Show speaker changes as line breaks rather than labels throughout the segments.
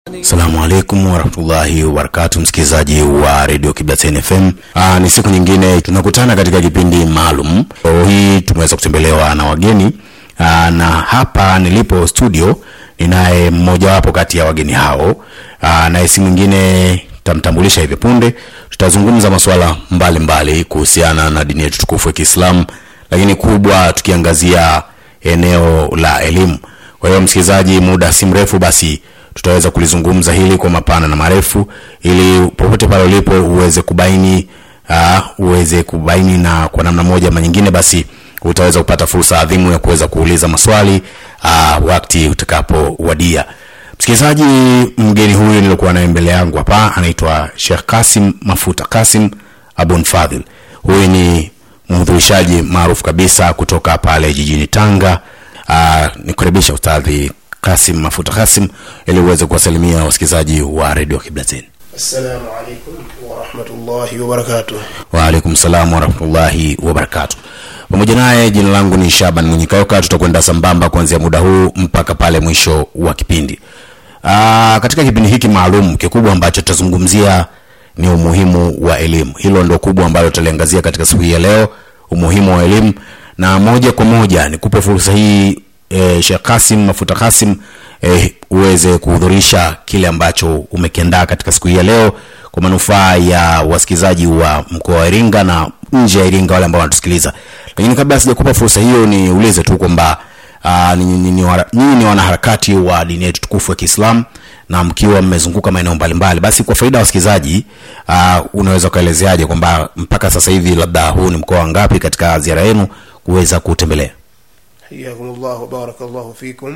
Assalamu alaikum warahmatullahi wabarakatu, msikilizaji wa redio Kiblateni FM. Aa, ni siku nyingine tunakutana katika kipindi maalum. Leo hii tumeweza kutembelewa na wageni aa, na hapa nilipo studio ninaye mmojawapo kati ya wageni hao, aa, naye si mwingine tamtambulisha hivi punde. Tutazungumza masuala mbalimbali kuhusiana na dini yetu tukufu ya Kiislamu, lakini kubwa tukiangazia eneo la elimu. Kwa hiyo msikilizaji, muda si mrefu basi tutaweza kulizungumza hili kwa mapana na marefu, ili popote pale ulipo uweze kubaini uh, uweze kubaini na kwa namna moja ama nyingine, basi utaweza kupata fursa adhimu ya kuweza kuuliza maswali uh, wakati utakapowadia. Msikilizaji, mgeni huyu nilikuwa naye mbele yangu hapa anaitwa Sheikh Kasim Mafuta Kasim Abun Fadhil. Huyu ni mhudhurishaji maarufu kabisa kutoka pale jijini Tanga. Uh, nikaribisha ustadhi Kasim Mafuta Kasim ili uweze kuwasalimia wasikilizaji wa redio Kiblatin.
Assalamu alaikum warahmatullahi wabarakatuh.
Waalaikum salam warahmatullahi wabarakatu. Pamoja naye jina langu ni Shaban Mwenyikayoka. Tutakwenda sambamba kuanzia muda huu mpaka pale mwisho wa kipindi. Aa, katika kipindi hiki maalum kikubwa ambacho tutazungumzia ni umuhimu wa elimu. Hilo ndo kubwa ambalo tutaliangazia katika siku hii ya leo, umuhimu wa elimu, na moja kwa moja nikupe fursa hii eh, Sheikh Kasim Mafuta Kasim eh, uweze kuhudhurisha kile ambacho umekiandaa katika siku hii ya leo kwa manufaa ya wasikilizaji wa mkoa wa Iringa na nje ya Iringa wale ambao wanatusikiliza. Lakini kabla sijakupa fursa hiyo, niulize tu kwamba uh, nyinyi ni, wara- nyinyi ni wanaharakati wa dini yetu tukufu ya Kiislamu na mkiwa mmezunguka maeneo mbalimbali, basi kwa faida ya wasikilizaji uh, unaweza ukaelezeaje kwamba mpaka sasa hivi labda huu ni mkoa ngapi katika ziara yenu kuweza kutembelea?
Hayakumullah wa barakallahu fikum.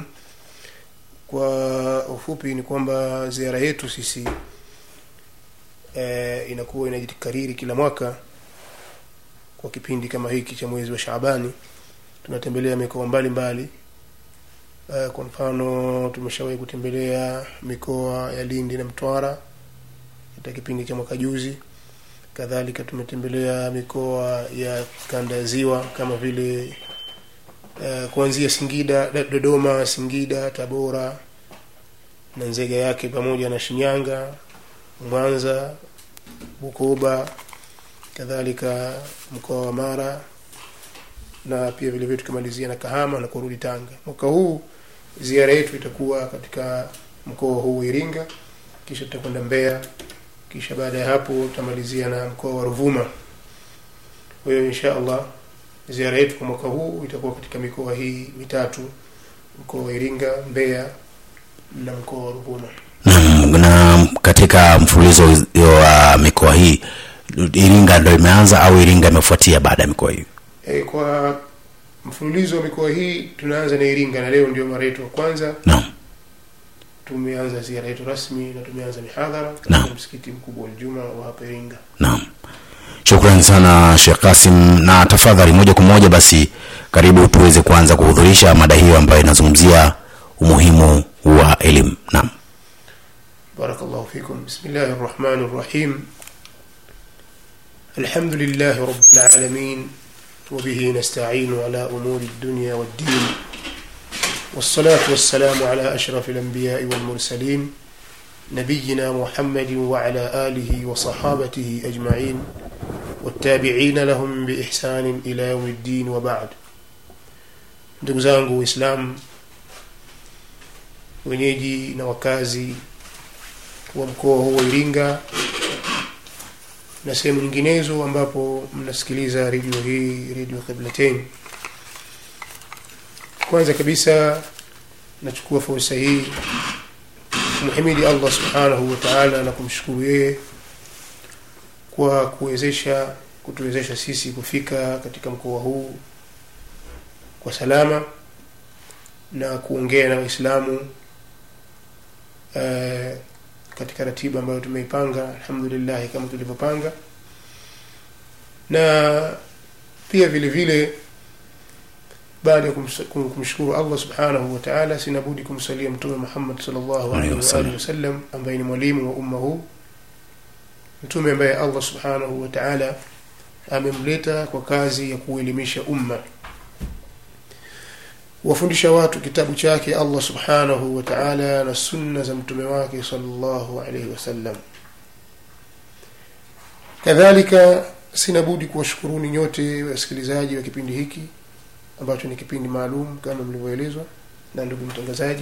Kwa ufupi ni kwamba ziara yetu sisi e, inakuwa inajikariri kila mwaka kwa kipindi kama hiki cha mwezi wa Shaabani, tunatembelea mikoa mbalimbali. E, kwa mfano tumeshawahi kutembelea mikoa ya Lindi na Mtwara katika kipindi cha mwaka juzi. Kadhalika tumetembelea mikoa ya kanda ya Ziwa kama vile uh, kuanzia Singida, Do- Dodoma, Singida, Tabora na Nzega yake pamoja na Shinyanga, Mwanza, Bukoba, kadhalika mkoa wa Mara na pia vile vile tukimalizia na Kahama na kurudi Tanga. Mwaka huu ziara yetu itakuwa katika mkoa huu wa Iringa, kisha tutakwenda Mbeya, kisha baada ya hapo tutamalizia na mkoa wa Ruvuma. Kwa hiyo insha Allah ziara yetu kwa mwaka huu itakuwa katika mikoa hii mitatu, mkoa wa Iringa, Mbeya na mkoa wa Ruvuma.
na, na katika mfululizo wa mikoa hii Iringa ndo imeanza au Iringa imefuatia baada ya mikoa hii?
E, kwa mfululizo wa mikoa hii tunaanza na Iringa na leo ndio mara yetu ya kwanza.
Naam.
Tumeanza ziara yetu rasmi na tumeanza mihadhara katika
Naam.
msikiti mkubwa wa Ijumaa wa hapa Iringa.
Naam, shukrani sana Sheikh Kasim, na tafadhali moja kwa moja basi, karibu tuweze kuanza kuhudhurisha mada hiyo ambayo inazungumzia umuhimu wa elimu. Naam.
بارك الله فيكم بسم الله الرحمن الرحيم الحمد لله رب العالمين وبه نستعين على أمور الدنيا والدين والصلاة والسلام على أشرف الأنبياء والمرسلين نبينا محمد وعلى آله وصحابته أجمعين والتابعين لهم بإحسان إلى يوم الدين وبعد ndugu zangu waislamu wenyeji na wakazi wa mkoa huu wa Iringa na sehemu nyinginezo ambapo mnasikiliza redio hii redio Qiblatain. Kwanza kabisa nachukua fursa hii kumhimidi Allah subhanahu wa ta'ala na kumshukuru yeye kwa kuwezesha kutuwezesha sisi kufika katika mkoa huu kwa salama na kuongea na Waislamu eh, katika ratiba ambayo tumeipanga alhamdulillah kama tulivyopanga na pia vile vile baada ya kumsa- kum- kumshukuru Allah subhanahu wa ta'ala sinabudi kumsalia mtume Muhammad sallallahu alaihi wa
wasallam.
alihi wasallam ambaye ni mwalimu wa umma huu mtume ambaye Allah subhanahu wa ta'ala amemleta kwa kazi ya kuelimisha umma kuwafundisha watu kitabu chake allah subhanahu wa taala na sunna za mtume wake salllahu alaihi wasallam kadhalika sina budi kuwashukuruni nyote wasikilizaji wa kipindi hiki ambacho ni kipindi maalum kama mlivyoelezwa na ndugu mtangazaji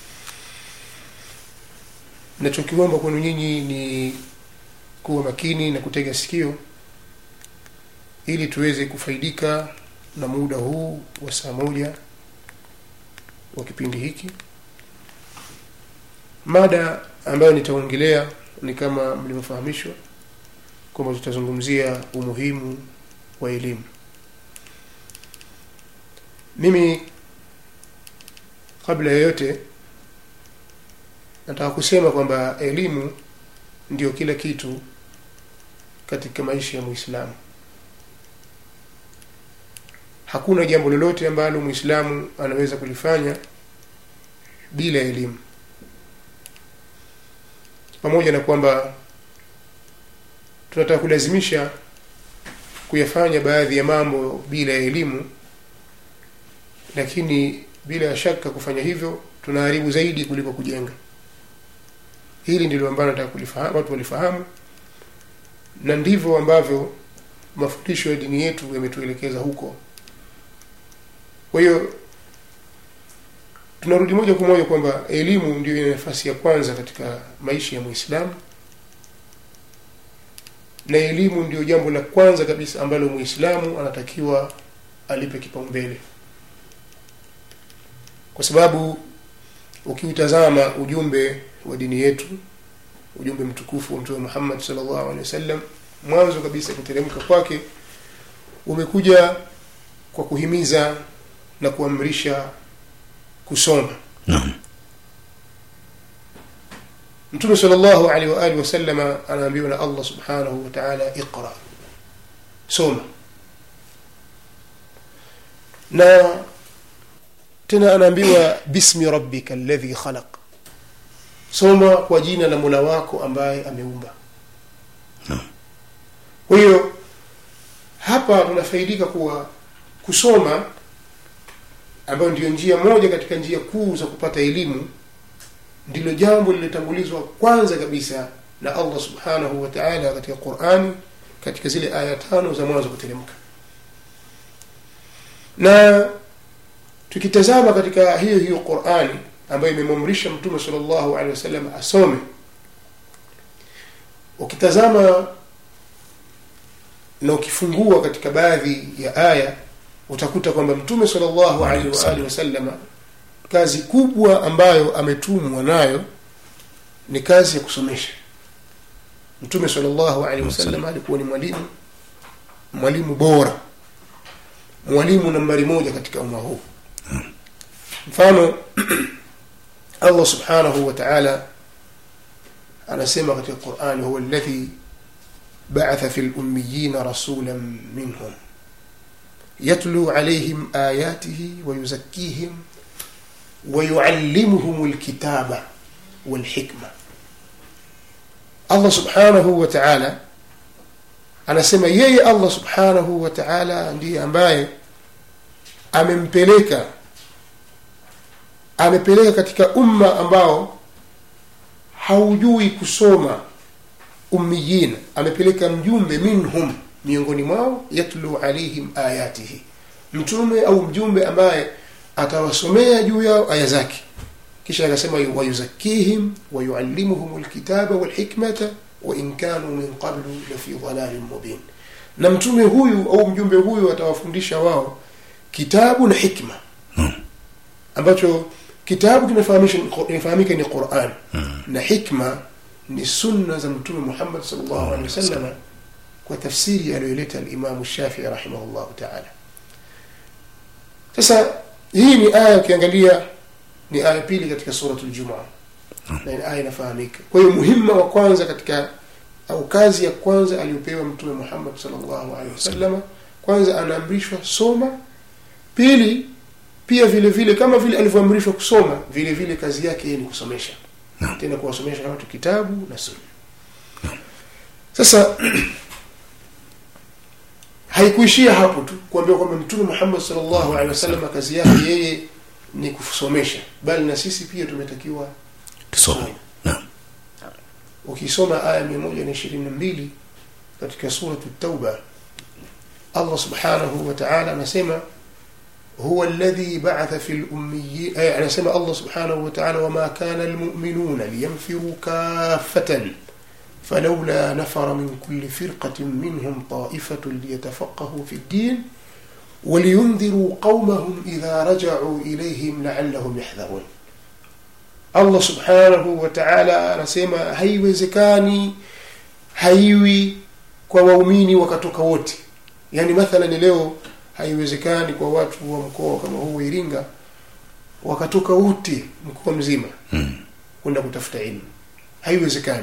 nachokiomba kwenu nyinyi ni kuwa makini na kutega sikio ili tuweze kufaidika na muda huu wa saa moja wa kipindi hiki mada ambayo nitaongelea ni kama mlivyofahamishwa kwamba tutazungumzia umuhimu wa elimu mimi kabla ya yote nataka kusema kwamba elimu ndio kila kitu katika maisha ya muislamu hakuna jambo lolote ambalo muislamu anaweza kulifanya bila elimu pamoja na kwamba tunataka kulazimisha kuyafanya baadhi ya mambo bila ya elimu lakini bila ya shaka kufanya hivyo tunaharibu zaidi kuliko kujenga hili ndilo ambalo nataka kulifahamu watu walifahamu na ndivyo ambavyo mafundisho ya dini yetu yametuelekeza huko kwa hiyo tunarudi moja kwa moja kwamba elimu ndio ina nafasi ya kwanza katika maisha ya muislamu na elimu ndio jambo la kwanza kabisa ambalo muislamu anatakiwa alipe kipaumbele kwa sababu ukiutazama ujumbe wa dini yetu ujumbe mtukufu wa mtume muhammad salllahu alehi wasallam mwanzo kabisa kuteremka kwake umekuja kwa kuhimiza na kuamrisha kusoma
naam
mtume salllahu alehi waalihi wasalama anaambiwa na allah subhanahu wa taala iqra soma na tena anaambiwa bismi rabbika alladhi khalaq soma kwa jina la mola wako ambaye ameumba kwa hiyo hapa tunafaidika kuwa kusoma ambayo ndiyo njia moja katika njia kuu za kupata elimu ndilo jambo lililotangulizwa kwanza kabisa na allah subhanahu wa taala katika qurani katika zile aya tano za mwanzo kuteremka na tukitazama katika hiyo hiyo qurani ambayo imemwamrisha mtume salllahu alehi wasallam asome ukitazama na ukifungua katika baadhi ya aya utakuta kwamba mtume salllahu alaihi waalihi wasalama kazi kubwa ambayo ametumwa nayo ni kazi ya kusomesha mtume salllahu alaihi wasallam alikuwa ni mwalimu mwalimu bora mwalimu nambari moja katika umma huu mfano allah subhanahu wa taala anasema katika qurani huwa alladhi بعث في الأميين رسولا منهم يتلو عليهم آياته ويزكيهم ويعلمهم الكتاب والحكمة الله سبحانه وتعالى anasema yeye allah subhanahu wa taala ndiye ambaye amempeleka amepeleka katika umma ambao haujui kusoma ummiyin amepeleka mjumbe minhum miongoni mwao yatlu alaihim ayatihi mtume au mjumbe ambaye atawasomea juu yao aya zake kisha akasema wayuzakihim wayuallimuhum lkitaba walhikmata wain kanu min qablu lafi dhalalin mubin na mtume huyu au mjumbe huyu atawafundisha wao kitabu na hikma ambacho kitabu kinafahamika ni quran na hikma ni sunna za mtume muhammad salllahu alehi wasallam kwa tafsiri aliyoileta alimamu shafii rahimahullahu taala sasa hii ni aya ukiangalia ni aya pili katika suratu ljumaa na ni aya inafahamika kwa hiyo muhima wa kwanza katika au kazi ya kwanza aliyopewa mtume muhammad salllahu alehi wasalama kwanza anaamrishwa soma pili pia vile vile kama vile alivyoamrishwa kusoma vile vile kazi yake ni kusomesha
Naam.
tena kuwasomesha watu kitabu na sunna sasa haikuishia hapo tu kuambiwa kwamba mtume muhammad salllahu alehi wasallam kazi yake yeye ni kusomesha bali na sisi pia tumetakiwa
tusome naam
ukisoma aya mia moja na ishirini na mbili katika suratu tauba allah subhanahu wa taala anasema huwa alladhi ba'atha fi lummiyin eh, anasema allah subhanahu wa taala wama kana almu'minuna liyanfiru kaffatan فلولا نفر من كل فرقة منهم طائفة ليتفقهوا في الدين ولينذروا قومهم إذا رجعوا إليهم لعلهم يحذرون allah subhanahu wa taala anasema haiwezekani haiwi kwa waumini wakatoka wote yaani mathalan leo haiwezekani kwa watu wa mkoa kama huu wa iringa wakatoka wote mkoa mzima
mm.
kwenda kutafuta ilmu haiwezekani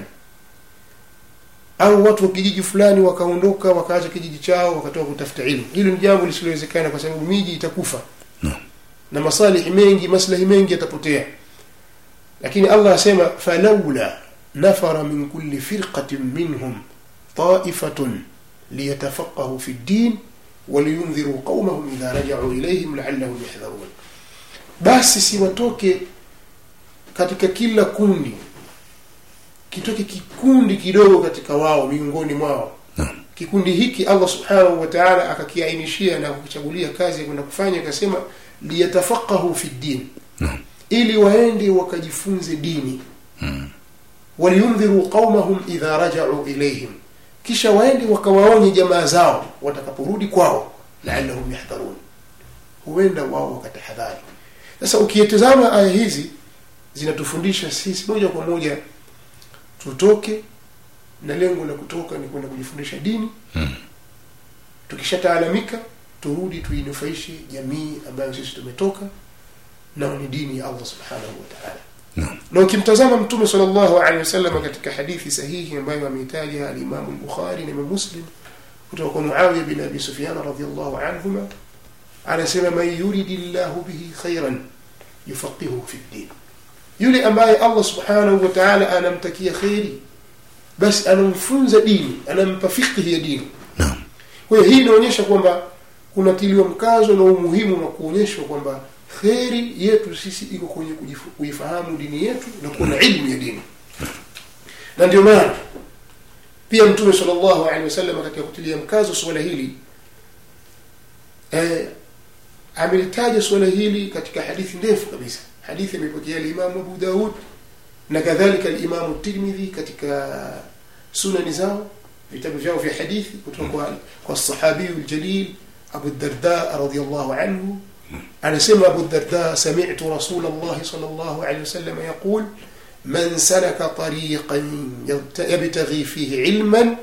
au watu wa kijiji fulani wakaondoka wakaacha kijiji chao wakatoka kutafuta ilmu hilo ni jambo lisilowezekana kwa sababu miji itakufa
no.
na masalihi mengi maslahi mengi yatapotea lakini allah asema falaula nafara min kulli firqatin minhum taifatun liyatafaqahu fi ddin waliyundhiruu qaumahum idha rajau ilaihim laallahum yahdharun basi siwatoke katika kila kundi kitoke kikundi kidogo katika wao miongoni mwao
Naam.
kikundi hiki allah subhanahu wa taala akakiainishia na kukichagulia kazi ya kwenda kufanya akasema liyatafaqahu fi ddin
Naam.
ili waende wakajifunze dini
Mm.
waliyundhiru qaumahum idha rajau ilaihim kisha waende wakawaonye jamaa zao watakaporudi kwao laallahum yahdharun huenda wao wakatahadhari sasa ukitazama aya hizi zinatufundisha sisi moja kwa moja tutoke na lengo la kutoka ni kwenda kujifundisha dini
Mm.
tukishataalamika turudi tuinufaishe jamii ambayo sisi tumetoka nao ni dini ya allah subhanahu wa taala
Naam.
na ukimtazama mtume salllahu alehi wasallam katika hadithi sahihi ambayo ameitaja alimamu lbukhari na imam muslim kutoka kwa muawiya bin abi sufyan radiallahu anhuma anasema man yuridi llahu bihi khairan yufaqihuhu fi ddin yule ambaye allah subhanahu wa taala anamtakia kheri basi anamfunza dini anampa fikhi ya dini
Naam.
kwa hiyo hii inaonyesha kwamba kunatiliwa mkazo na umuhimu na kuonyeshwa kwamba kheri yetu sisi iko kwenye kujifu- kuifahamu dini yetu na kuwa na ilmu ya dini na ndio maana pia mtume salllahu alehi wasallam katika kutilia mkazo suala hili eh, amelitaja suala hili katika hadithi ndefu kabisa hadithi imepokea limamu abu daud na kadhalika limamu tirmidhi katika sunani zao vitabu vyao vya hadithi kutoka kwa, kwa sahabiyu ljalil abu darda radiallahu anhu anasema abu darda samitu rasul llahi sal llahu alehi wasallam yaqul man salaka tariqan yabta- yabtaghi fihi ilman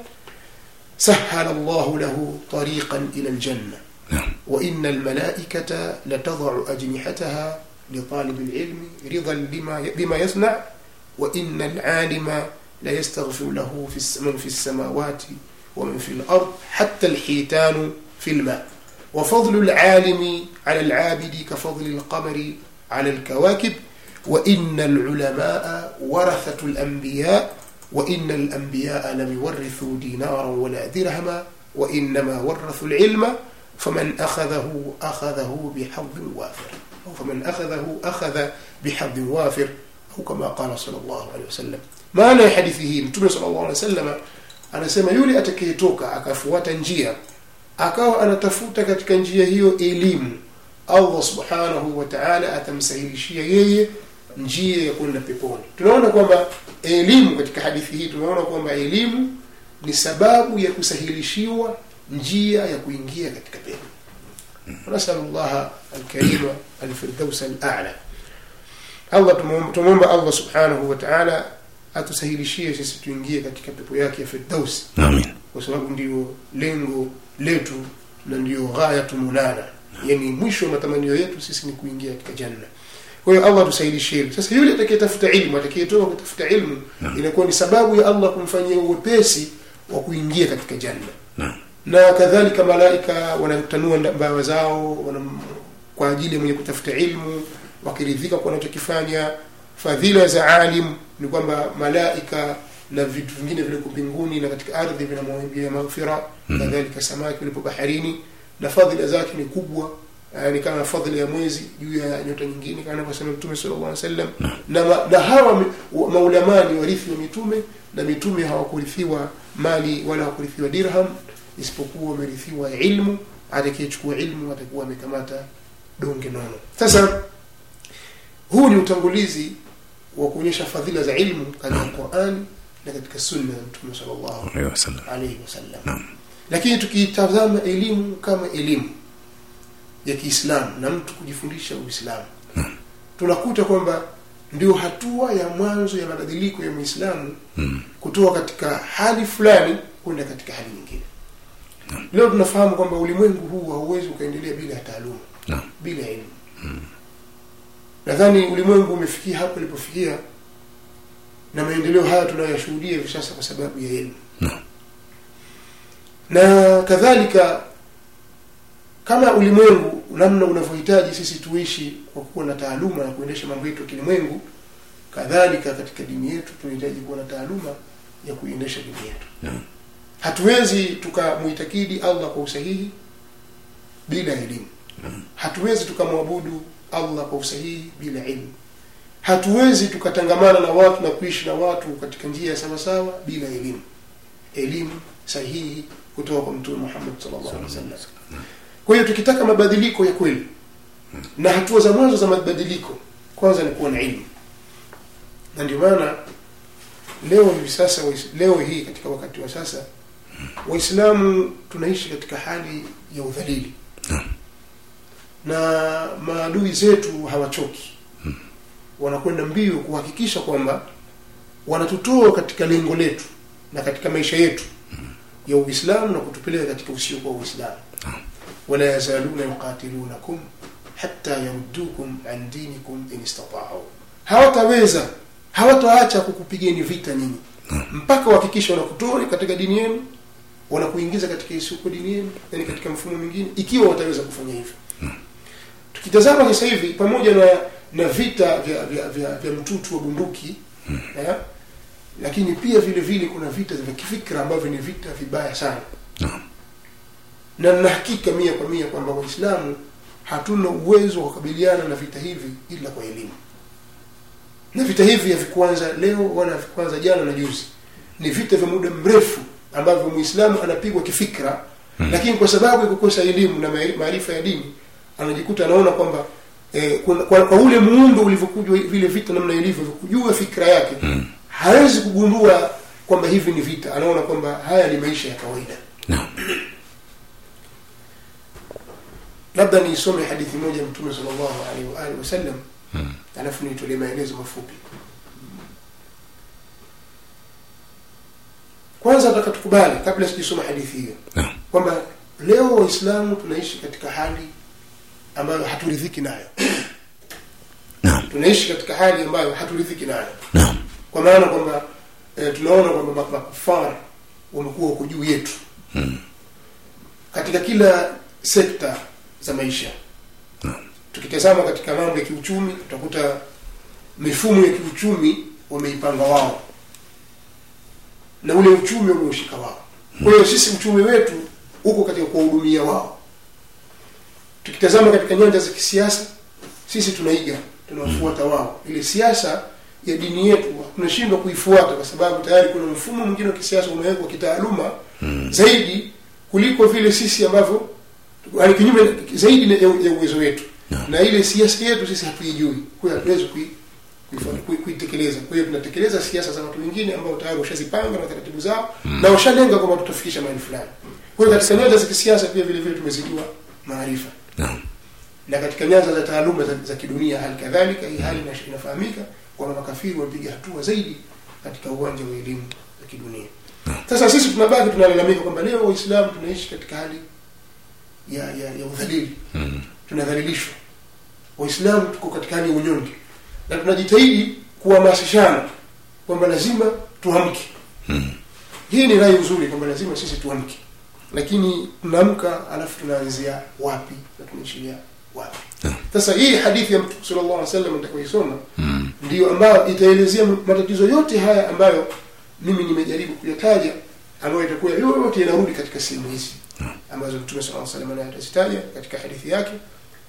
سهل الله له طريقا إلى الجنة
نعم.
وإن الملائكة لتضع أجنحتها لطالب العلم رضا بما بما يصنع وإن العالم ليستغفر له في الس- من في السماوات ومن في الأرض حتى الحيتان في الماء وفضل العالم على العابد كفضل القمر على الكواكب وإن العلماء ورثة الأنبياء وإن الأنبياء لم يورثوا دينارا ولا درهما وإنما ورثوا العلم فمن أخذه أخذه بحظ وافر أو فمن أخذه أخذ بحظ وافر أو كما قال صلى الله عليه وسلم maana ya hadithi hii mtume sallallahu alaihi wasallam anasema yule atakayetoka akafuata njia akawa anatafuta katika njia hiyo elimu allah subhanahu wa taala atamsahilishia yeye njia ya kwenda peponi tunaona kwamba elimu katika hadithi hii tunaona kwamba elimu ni sababu ya kusahilishiwa njia ya kuingia katika pepo nasalu llaha alkarima alfirdausa alala allah tumuomba- tumwomba allah subhanahu wa taala atusahilishie sisi tuingie katika pepo yake ya firdausi
Amin.
kwa sababu ndio lengo letu na ndio ghayatu munana yani mwisho wa matamanio yetu sisi ni kuingia katika janna kwa hiyo allah tusaidishie hilo. sasa yule atakayetafuta ilmu atakayetoka kutafuta ilmu
Naam.
inakuwa ni sababu ya allah kumfanyia uwepesi wa kuingia katika janna
Naam.
na kadhalika malaika wanatanua nda- mbawa zao wana, kwa ajili ya mwenye kutafuta ilmu wakiridhika kwa wanachokifanya fadhila za alim ni kwamba malaika na vitu vingine viliko mbinguni na katika ardhi vinamwambia maghfira
Mhm.
kadhalika samaki walipo baharini na fadhila zake ni kubwa uh, ni kama fadhili ya mwezi juu ya nyota nyingine kama anavyosema mtume sallallahu alaihi wasallam na, ma, na hawa mi- wa- maulamaa ni warithi wa mitume na mitume hawakurithiwa mali wala hawakurithiwa dirham isipokuwa wamerithiwa ilmu atakayechukua ilmu atakuwa amekamata donge nono sasa huu ni utangulizi wa kuonyesha fadhila za ilmu katika qurani na katika sunna ya mtume sallallahu
Alaihi wasallam.
alaihi wasallam
Naam.
lakini tukitazama elimu kama elimu ya kiislamu na mtu kujifundisha uislamu tunakuta kwamba ndio hatua ya mwanzo ya mabadiliko ya muislamu
Mm.
kutoka katika hali fulani kwenda katika hali nyingine leo tunafahamu kwamba ulimwengu huu hauwezi ukaendelea bila ya taaluma
Naam.
bila ya elimu nadhani ulimwengu umefikia hapo ulipofikia na maendeleo haya tunayoyashuhudia hivi sasa kwa sababu ya elimu
Naam.
na kadhalika kama ulimwengu namna unavyohitaji sisi tuishi kwa kuwa na taaluma na kuendesha mambo yetu ya kilimwengu kadhalika katika dini yetu tunahitaji kuwa na taaluma ya kuiendesha dini yetu
Naam.
hatuwezi tukamuitakidi allah kwa usahihi bila elimu hatuwezi tukamwabudu allah kwa usahihi bila ilmu hatuwezi tukatangamana na watu na kuishi na watu katika njia ya sawasawa bila elimu elimu sahihi kutoka kwa mtume muhammad sallallahu alaihi wasallam kwa hiyo tukitaka mabadiliko ya kweli na hatua za mwanzo za mabadiliko kwanza ni kuwa na ilmu na ndio maana leo hivi sasa wais- leo hii katika wakati wa sasa waislamu tunaishi katika hali ya udhalili na maadui zetu hawachoki wanakwenda mbio kuhakikisha kwamba wanatutoa katika lengo letu na katika maisha yetu ya uislamu na kutupeleka katika usiokuwa uislamu wala yazaluna yuqatilunakum hatta yaruddukum an dinikum in istata'u hawataweza hawataacha kukupigeni vita nyinyi mpaka wahakikisha wanakutoa katika dini yenu wanakuingiza katika isiyokuwa dini yenu yani katika mfumo mwingine ikiwa wataweza kufanya hivyo tukitazama sasa hivi pamoja na na vita vya vya, vya, vya mtutu wa bunduki eh, lakini pia vile vile kuna vita vya kifikra ambavyo ni vita vibaya sana
Naam.
na na hakika mia kwa mia kwamba waislamu hatuna uwezo wa kukabiliana na vita hivi ila kwa elimu na vita hivi havikuanza leo wala havikuanza jana na juzi ni vita vya muda mrefu ambavyo muislamu anapigwa kifikra hmm. lakini kwa sababu ya kukosa elimu na maari- maarifa ya dini anajikuta anaona kwamba eh, kwa, kwa, kwa ule muundo ulivyokujwa vile vita namna ilivyo kujua fikra yake hmm. hawezi kugundua kwamba hivi ni vita anaona kwamba haya ni maisha ya kawaida
Naam.
labda niisome hadithi moja ya mtume sallallahu alaihi wa alihi wasallam
Mm.
alafu niitolee maelezo mafupi kwanza nataka tukubali kabla sijisoma hadithi hiyo
Naam.
kwamba leo waislamu tunaishi katika hali ambayo haturidhiki nayo
Naam.
tunaishi katika hali ambayo haturidhiki nayo
Naam.
kwa maana kwamba e, tunaona kwamba ma- makufara wamekuwa wako juu yetu
Mm.
katika kila sekta za maisha tukitazama katika mambo ya kiuchumi utakuta mifumo ya kiuchumi wameipanga wao na ule uchumi wameushika wao kwa hiyo sisi uchumi wetu uko katika kuwahudumia wao tukitazama katika nyanja za kisiasa sisi tunaiga tunawafuata wao ile siasa ya dini yetu tunashindwa kuifuata kwa sababu tayari kuna mfumo mwingine wa kisiasa umewekwa kitaaluma zaidi kuliko vile sisi ambavyo yani kinyume zaidi na- ya ya uwezo wetu
Naam.
na ile siasa yetu sisi hatuijui kwa hiyo hatuwezi kui- kuifa- kui- kuitekeleza kwa hiyo tunatekeleza siasa za watu wengine ambao tayari washazipanga na taratibu zao na washalenga kwamba tutafikisha mahali fulani kwa hiyo katika nyanja za kisiasa pia vile vile tumezidiwa maarifa
Naam.
na katika nyanja za taaluma za, za kidunia hali kadhalika hii hali ina- inafahamika kwamba makafiri wamepiga hatua zaidi katika uwanja wa elimu za kidunia sasa sisi tunabaki tunalalamika kwamba leo waislamu tunaishi katika hali ya ya, ya udhalili
Mm.
tunadhalilishwa waislamu tuko katika hali ya unyonge na tunajitahidi kuhamasishana kwamba lazima tuamke
Mm.
hii ni rai nzuri kwamba lazima sisi tuamke lakini tunaamka alafu tunaanzia wapi na tunaishiria wapi
Naam.
sasa hii hadithi ya mtume sallallahu alaihi wasallam nitakayoisoma
Mm.
ndiyo ambayo itaelezea matatizo yote haya ambayo mimi nimejaribu kuyataja ambayo itakuwa yote yanarudi katika sehemu hizi ambazo mtume sallallahu alaihi wasallam naye atazitaja katika hadithi yake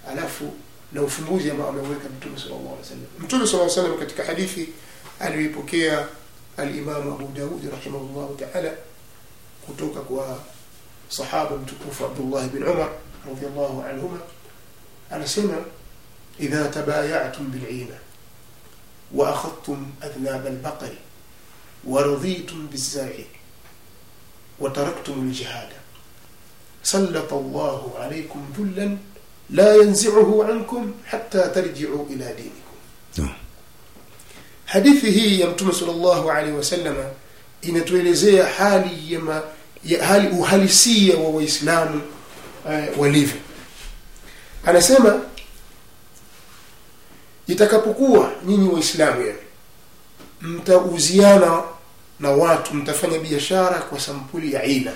alafu na ufumbuzi ambao ameuweka mtume sallallahu alaihi wasallam mtume sallallahu alaihi wasallam katika hadithi aliyoipokea alimamu abu daudi rahimahullahu taala kutoka kwa sahaba mtukufu abdullah bin umar radiallahu anhuma anasema idha tabayatum bilina واخذتم اذناب البقر ورضيتم بالزرع وتركتم الجهاد سلط الله عليكم ذلا لا ينزعه عنكم حتى ترجعوا الى دينكم hadithi hii ya mtume salllahu alaihi wasalama inatuelezea hali ya, ma, ya hali uhalisia wa waislamu uh, walivyo anasema itakapokuwa nyinyi waislamu yani mtauziana na watu mtafanya biashara kwa sampuli ya aina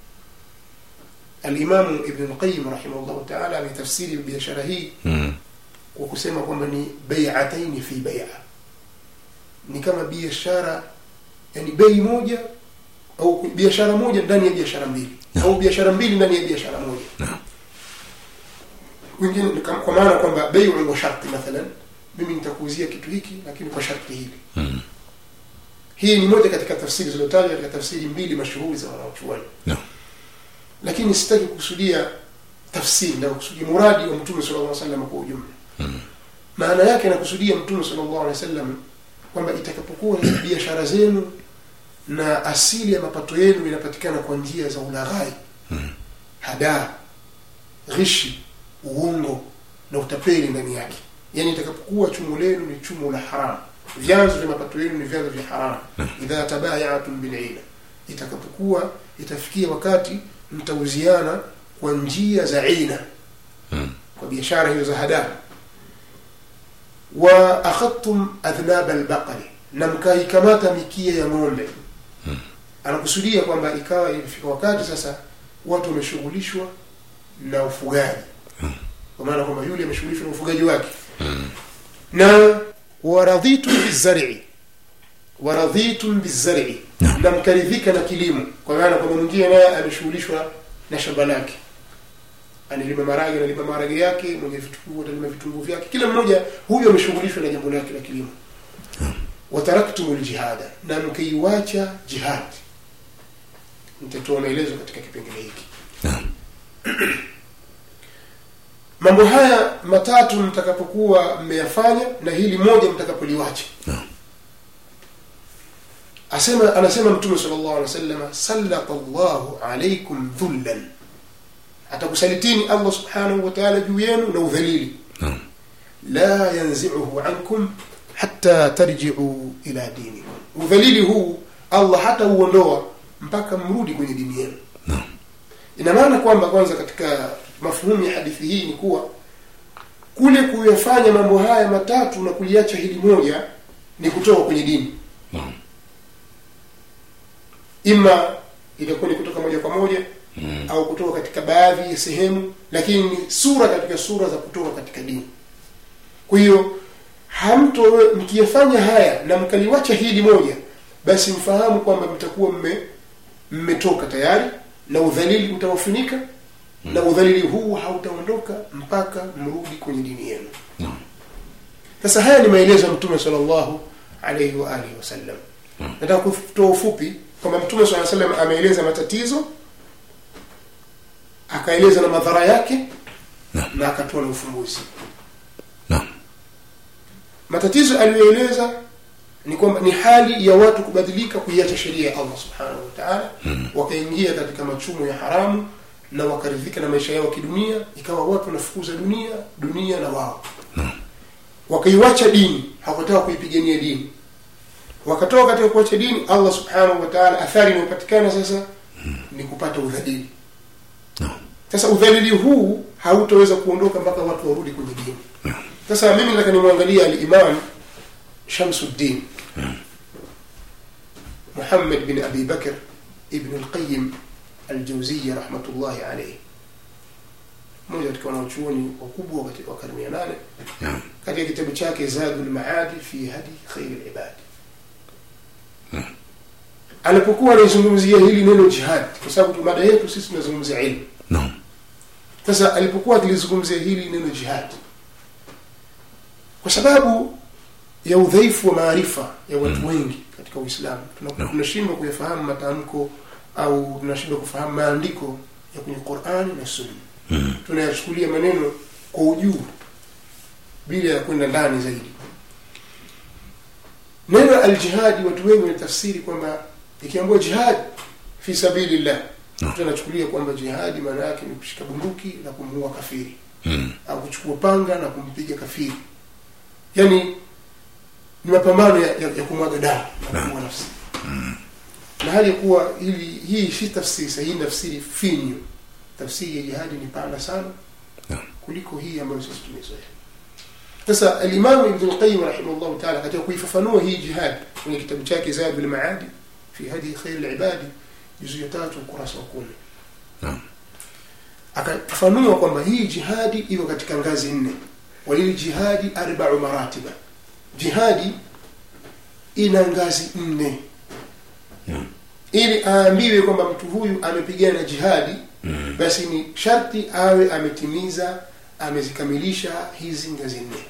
alimamu ibn lqayim rahimahullahu taala ametafsiri biashara hii
mm.
kwa kusema kwamba ni baiataini fi baia ni kama biashara yani bei moja au biashara moja ndani ya biashara mbili
No.
au biashara mbili ndani ya biashara moja
No.
wengine ni kama- kwa maana kwamba beiu wa sharti mathalan mimi nitakuuzia kitu hiki lakini kwa sharti hili
Mm.
hii ni moja katika tafsiri zilizotajwa katika tafsiri mbili mashuhuri za wanaochuoni
No.
lakini sitaki kukusudia tafsiri na kusudia muradi wa mtume sallallahu alaihi wasallam kwa ujumla
Mm.
maana yake anakusudia mtume sallallahu alaihi wasallam kwamba itakapokuwa hizi biashara zenu na asili ya mapato yenu inapatikana kwa njia za ulaghai
Mm.
hadaa ghishi uongo na utapeli ndani yake yaani itakapokuwa chumo lenu ni chumo la haramu vyanzo vya mapato yenu ni vyanzo vya haramu idha tabayatum bilina itakapokuwa itafikia wakati mtauziana kwa njia za ina
Mm.
kwa biashara hiyo za hadaa wa akhadtum adhnaba albaqari na mkaikamata mikia ya ng'ombe anakusudia kwamba ikawa ilifika wakati sasa watu wameshughulishwa na ufugaji kwa maana kwamba yule ameshughulishwa na ufugaji wake na waradhitum bizari waradhitum bizari
Naam.
na mkaridhika na kilimo kwa maana kwamba mwingine naye ameshughulishwa na shamba lake analima marage analima marage yake mwenye vitunguu atalima vitunguu vyake kila mmoja huyo ameshughulishwa na jambo lake la kilimo wataraktum ljihada na mkaiwacha jihad nitatoa maelezo katika kipengele hiki
Naam.
mambo haya matatu mtakapokuwa mmeyafanya na hili moja mtakapoliwacha
Naam.
asema anasema mtume sallallahu alaihi wasallam sallata llahu alaikum dhullan atakusalitini allah subhanahu wa taala juu yenu na udhalili
Naam.
la yanziuhu ankum hatta tarjiu ila dinikum udhalili huu allah hata uondoa mpaka mrudi kwenye dini yenu
Naam.
ina maana kwamba kwanza katika mafuhumu ya hadithi hii ni kuwa kule kuyafanya mambo haya matatu na kuliacha hili moja ni kutoka kwenye dini
Naam.
ima itakuwa ni kutoka moja kwa moja
Mm.
au kutoka katika baadhi ya sehemu lakini ni sura katika sura za kutoka katika dini kwa hiyo hamto mkiyafanya haya na mkaliwacha hili moja basi mfahamu kwamba mtakuwa mme mmetoka tayari na udhalili utawafunika na udhalili huu hautaondoka mpaka mrudi kwenye dini yenu
Naam.
sasa haya ni maelezo ya mtume sallallahu alaihi wa alihi wasallam nataka kutoa ufupi kwamba mtume saa salam ameeleza matatizo akaeleza na madhara yake
Naam.
na akatoa na ufumbuzi
Naam.
matatizo aliyoeleza ni kwamba ni hali ya watu kubadilika kuiacha sheria ya allah subhanahu wa taala wakaingia katika machumo ya haramu na wakaridhika na maisha yao ya kidunia ikawa watu wanafukuza dunia dunia na wao wakaiwacha dini hawakutaka kuipigania dini wakatoka katika kuacha dini allah subhanahu wa taala athari inayopatikana sasa ni kupata udhalili
Naam.
sasa udhalili huu hautaweza kuondoka mpaka watu warudi kwenye dini sasa mimi nataka nimwangalia alimam shamsuddin muhammad bin abi bakr ibn lqayim aljauziya rahmatullahi alaihi mmoja katika wanaochuoni wakubwa katika karne ya nane
Naam.
katika kitabu chake zadu lmaadi fi hadi khairi libadi alipokuwa anaizungumzia hili neno jihad kwa sababu mada yetu sisi tunazungumzia ilmu
Naam.
sasa alipokuwa akilizungumzia hili neno jihad kwa sababu ya udhaifu wa maarifa ya watu wengi katika uislamu Tuna- tunashindwa kuyafahamu matamko au tunashindwa kufahamu maandiko ya kwenye qurani na sunna
Mm.
tunayachukulia maneno kwa ujuu bila ya kwenda ndani zaidi neno aljihadi watu wengi wanatafsiri kwamba ikiambiwa jihad fi sabilillah
No.
mtu anachukulia kwamba jihadi maana yake ni kushika bunduki na kumuua kafiri
Mm.
au kuchukua panga na kumpiga kafiri yani ni mapambano ya, ya, ya kumwaga damu na kuua nafsi na hali ya kuwa hili hii si tafsiri sahihi ni tafsiri finyu tafsiri ya jihadi ni pana sana
Naam.
kuliko hii ambayo sisi tumezoea sasa alimamu ibn lqayim rahimahullahu taala katika kuifafanua hii jihad kwenye kitabu chake zadul maadi fi hadi khairi libadi juzu ya tatu ukurasa wa kumi
Naam.
akafafanua kwamba hii jihadi iko katika ngazi nne walili jihadi arbau maratiba jihadi ina ngazi nne
Naam.
ili aambiwe kwamba mtu huyu amepigana jihadi
Mm.
basi ni sharti awe ametimiza amezikamilisha hizi ngazi nne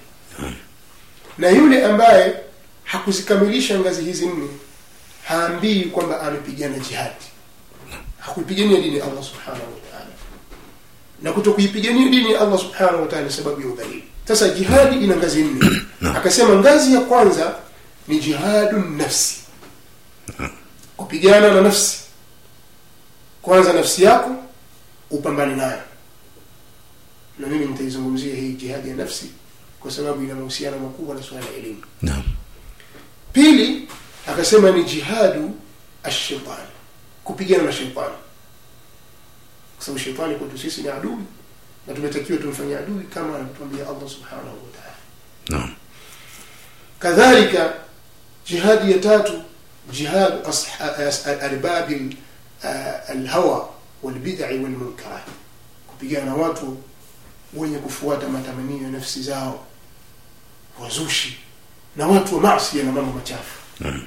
na yule ambaye hakuzikamilisha ngazi hizi nne haambii kwamba amepigana jihadi hakuipigania dini ya allah subhanahu wa taala na kuto kuipigania dini ya allah subhanahu wa taala ni sababu ya udhalili sasa jihadi ina ngazi nne akasema ngazi ya kwanza ni jihadu nafsi kupigana na nafsi kwanza nafsi yako upambane nayo na mimi nitaizungumzia hii jihadi ya nafsi kwa sababu ina mahusiano makubwa na suala la elimu
Naam.
pili akasema ni jihadu ashaitani kupigana na sheitani kwa sababu sheitani kwetu sisi ni adui na tumetakiwa tumfanyie adui kama anavyotuambia allah subhanahu wa taala
Naam.
kadhalika jihadi ya tatu jihadu asha- as- arbabi ah, alhawa walbidai walmunkarat kupigana na watu wenye kufuata matamanio ya nafsi zao wazushi na watu wa masia na mambo machafu
Naam.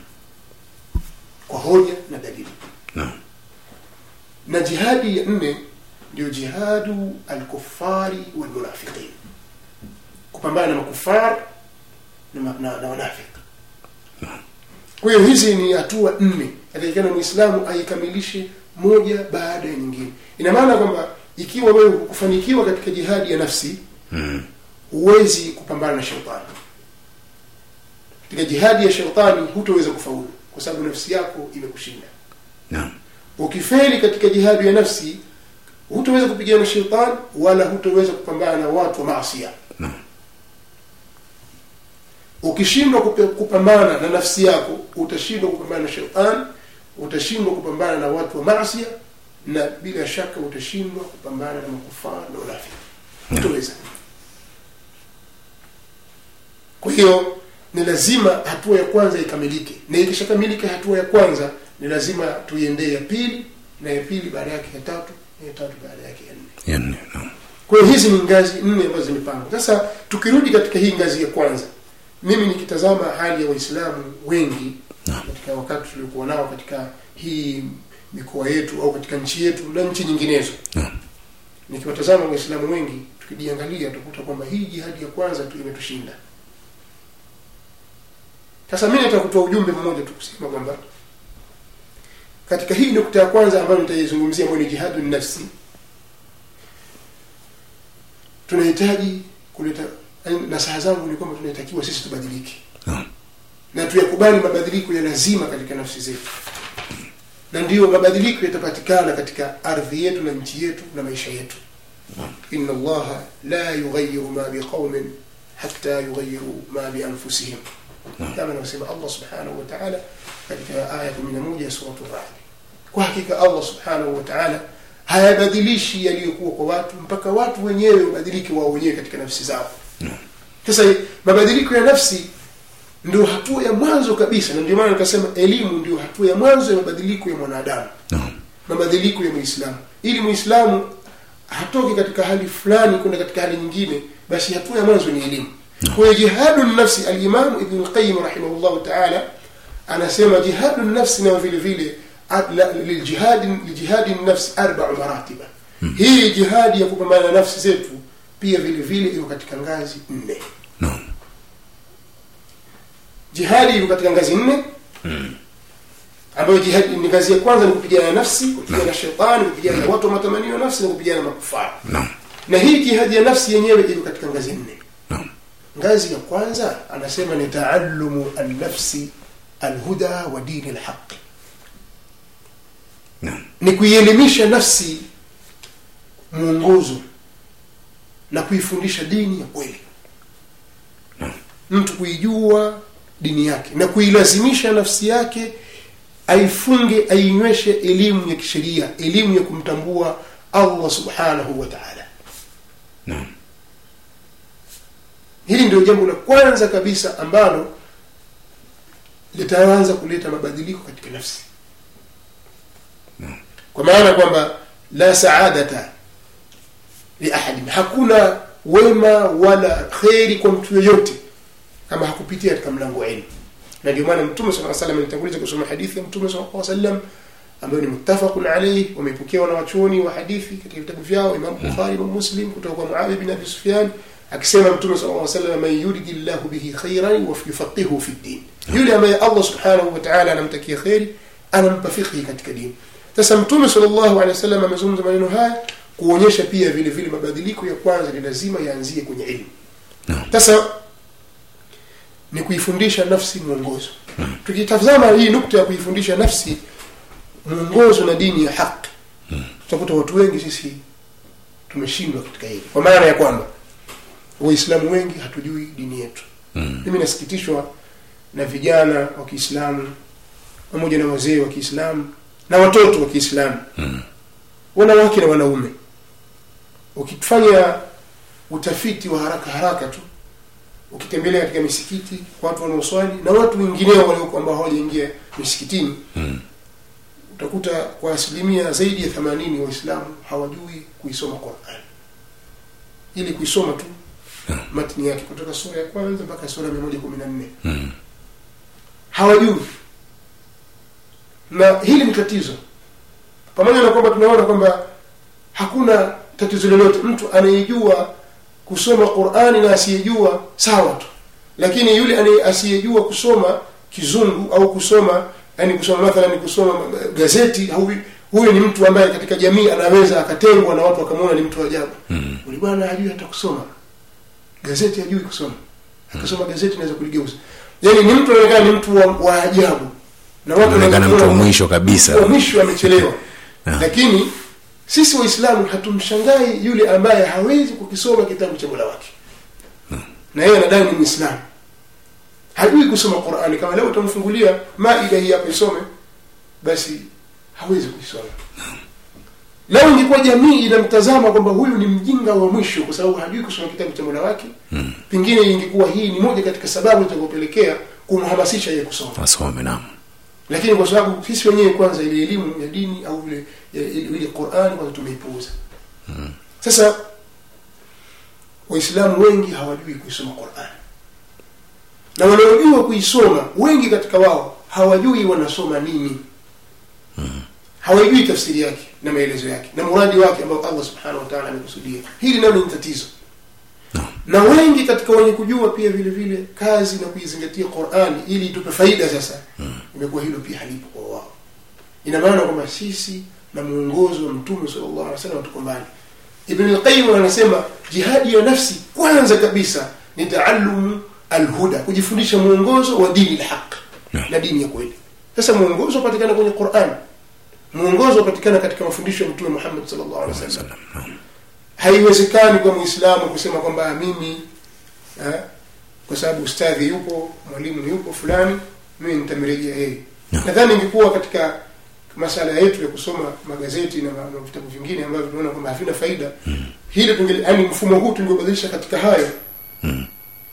kwa hoja na dalili
Naam.
na jihadi ya nne ndio jihadu alkufari walmunafiqin kupambana na makufar na, ma- na, na wanafiki kwa hiyo hizi ni hatua nne atakikana mwislamu aikamilishe moja baada ya nyingine ina maana kwamba ikiwa wewe hukufanikiwa katika jihadi ya nafsi
Mm.
huwezi kupambana na shetani katika jihadi ya shetani hutoweza kufaulu kwa sababu nafsi yako imekushinda
Naam.
ukifeli katika jihadi ya nafsi hutoweza kupigana na shetani wala hutoweza kupambana na watu wa maasia
Naam.
ukishindwa kupe- kupambana na nafsi yako utashindwa kupambana na shetani utashindwa kupambana na watu wa maasia na bila shaka utashindwa kupambana na makufara na unafiki hutoweza kwa hiyo ni lazima hatua ya kwanza ikamilike na ikishakamilika hatua ya kwanza ni lazima tuiendee ya pili na ya pili baada yake ya tatu na ya tatu baada yake ya nne
Ya nne. Naam.
kwa hiyo hizi ni ngazi nne ambazo zimepangwa sasa tukirudi katika hii ngazi ya kwanza mimi nikitazama hali ya waislamu wengi
Naam.
katika wakati tuliokuwa nao katika hii mikoa yetu au katika nchi yetu na nchi nyinginezo
Naam.
nikiwatazama waislamu wengi tukijiangalia tukuta kwamba hii jihadi ya kwanza tu imetushinda sasa mi nataka kutoa ujumbe mmoja tu kusema kwamba katika hii nukta ya kwanza ambayo nitaizungumzia ambayo ni jihadu nafsi tunahitaji kuleta yaani nasaha zangu ni kwamba tunahitakiwa sisi tubadilike
Naam.
na tuyakubali mabadiliko ya lazima katika nafsi zetu na ndiyo mabadiliko yatapatikana katika ardhi yetu na nchi yetu na maisha yetu inna allaha la yughayiru ma biqaumin hatta yughayiru ma bianfusihim kama anavyosema allah subhanahu wa taala katika aya 11 ya suratu radi kwa hakika allah subhanahu wa taala hayabadilishi yaliyokuwa kwa watu mpaka watu wenyewe wabadilike wao wenyewe katika nafsi zao sasa mabadiliko ya nafsi ndio hatua ya mwanzo kabisa na ndio maana nikasema elimu ndio hatua ya mwanzo ya mabadiliko ya mwanadamu
Naam.
mabadiliko ya muislamu ili muislamu hatoki katika hali fulani kwenda katika hali nyingine basi hatua ya mwanzo ni elimu kwa hiyo jihadu nafsi alimamu ibn lqayim rahimahullahu taala anasema jihadu nafsi nayo vile vile a- la- liljihadi lijihadi nafsi arbau maratiba hii jihadi ya kupambana na nafsi zetu pia vile vile iko katika ngazi nne
naam
jihadi iko katika ngazi nne ambayo jihadi ni ngazi ya kwanza ni kupigana na nafsi kupigana na shetani kupigana na watu wa matamanio ya nafsi na kupigana na makufara
naam
na hii jihadi ya nafsi yenyewe iko katika ngazi nne
naam
ngazi ya kwanza anasema ni taallumu alnafsi alhuda wa dini alhaqi
naam
ni kuielimisha nafsi mwongozo na kuifundisha dini ya kweli mtu kuijua dini yake na kuilazimisha nafsi yake aifunge ainyweshe elimu ya kisheria elimu ya kumtambua allah subhanahu wa taala
naam
hili ndio jambo la kwanza kabisa ambalo litaanza kuleta mabadiliko katika nafsi kwa maana kwamba la saadata liahadin hakuna wema wala kheri kwa mtu yoyote kama hakupitia katika mlango wa ilmu na ndio maana mtume saa salam alitanguliza kusoma hadithi ya mtume saa salam ambayo ni muttafaqun alayhi wamepokewa na wachuoni wa hadithi katika vitabu vyao imam bukhari imam muslim kutoka kwa muawiya bin abi sufyan akisema mtume sallallahu alaihi wasallam man yuridi llahu bihi khairan wa yufaqihu fi din yule ambaye allah subhanahu wa ta'ala anamtakia khairi anampa fiqhi katika dini sasa mtume sallallahu alaihi wasallam amezungumza maneno haya kuonyesha pia vile vile mabadiliko ya kwanza ni lazima yaanzie kwenye ilmu
Naam.
sasa ni kuifundisha nafsi mwongozo tukitazama hii nukta ya kuifundisha nafsi mwongozo na dini ya haki tutakuta watu wengi sisi tumeshindwa katika hili kwa maana ya kwamba waislamu wengi hatujui dini yetu
Mm.
mimi nasikitishwa na vijana wa kiislamu pamoja na wazee wa kiislamu na watoto wa kiislamu
Mm.
wanawake na wanaume ukifanya utafiti wa haraka haraka tu ukitembelea katika misikiti watu wanaoswali na watu wengineo walioko ambao hawajaingia misikitini
Mm.
utakuta kwa asilimia zaidi ya themanini waislamu hawajui kuisoma quran ili kuisoma tu matni yake kutoka sura ya kwanza mpaka sura ya mia moja kumi na nne
Mm.
hawajui na hili ni tatizo pamoja na kwamba tunaona kwamba hakuna tatizo lolote mtu anayejua kusoma qurani na asiyejua sawa tu lakini yule anaye- asiyejua kusoma kizungu au kusoma yani kusoma mathalan kusoma eh, gazeti huyu huyu ni mtu ambaye katika jamii anaweza akatengwa na watu wakamwona ni mtu wa ajabu
Mm.
uli bwana hajui hata kusoma gazeti hajui kusoma akisoma gazeti naweza kuligeuza yani ni mtu anaonekana ni mtu wa, wa ajabu na watu
Anaonekana mtu wa
wanaona-
mwisho kabisa.
wa mwisho amechelewa
Ah.
lakini sisi waislamu hatumshangai yule ambaye hawezi kukisoma kitabu cha mola wake na yeye anadai ni mwislamu hajui kusoma qurani kama leo utamfungulia maida hii hapa isome basi hawezi kuisoma leo ingekuwa jamii inamtazama kwamba huyu ni mjinga wa mwisho kwa sababu hajui kusoma kitabu cha mola wake
Mm.
pengine ingekuwa hii ni moja katika sababu zitakopelekea kumhamasisha yeye kusoma
wasome naam
lakini kwa sababu sisi wenyewe kwanza ile elimu ya dini au ile ya- ile ile Qur'an kwanza tumeipuuza sasa waislamu wengi hawajui kuisoma Qur'an na wanaojua kuisoma wengi katika wao hawajui wanasoma nini hawajui tafsiri yake na maelezo yake na muradi wake ambao Allah subhanahu wa ta'ala amekusudia hili nalo ni tatizo na wengi katika wenye kujua pia vile vile kazi na kuizingatia Qur'ani ili itupe faida sasa imekuwa hilo pia halipo kwa wao ina maana kwamba sisi na muongozo wa mtume sallallahu alaihi wasallam tuko mbali Ibn al-Qayyim anasema jihadi ya nafsi kwanza kabisa ni taallumu alhuda kujifundisha muongozo wa dini al-haq na dini ya kweli sasa muongozo upatikana kwenye Qur'an muongozo upatikana katika mafundisho ya mtume Muhammad sallallahu alaihi wasallam haiwezekani kwa muislamu kusema kwamba mimi eh, kwa sababu ustadhi yupo mwalimu yupo fulani mimi nitamrejea yeye
No.
nadhani ingekuwa katika masala yetu ya kusoma magazeti na, ma- na vitabu vingine ambavyo tunaona kwamba havina faida mm. hili tunge yani mfumo huu tungebadilisha katika hayo
Mm.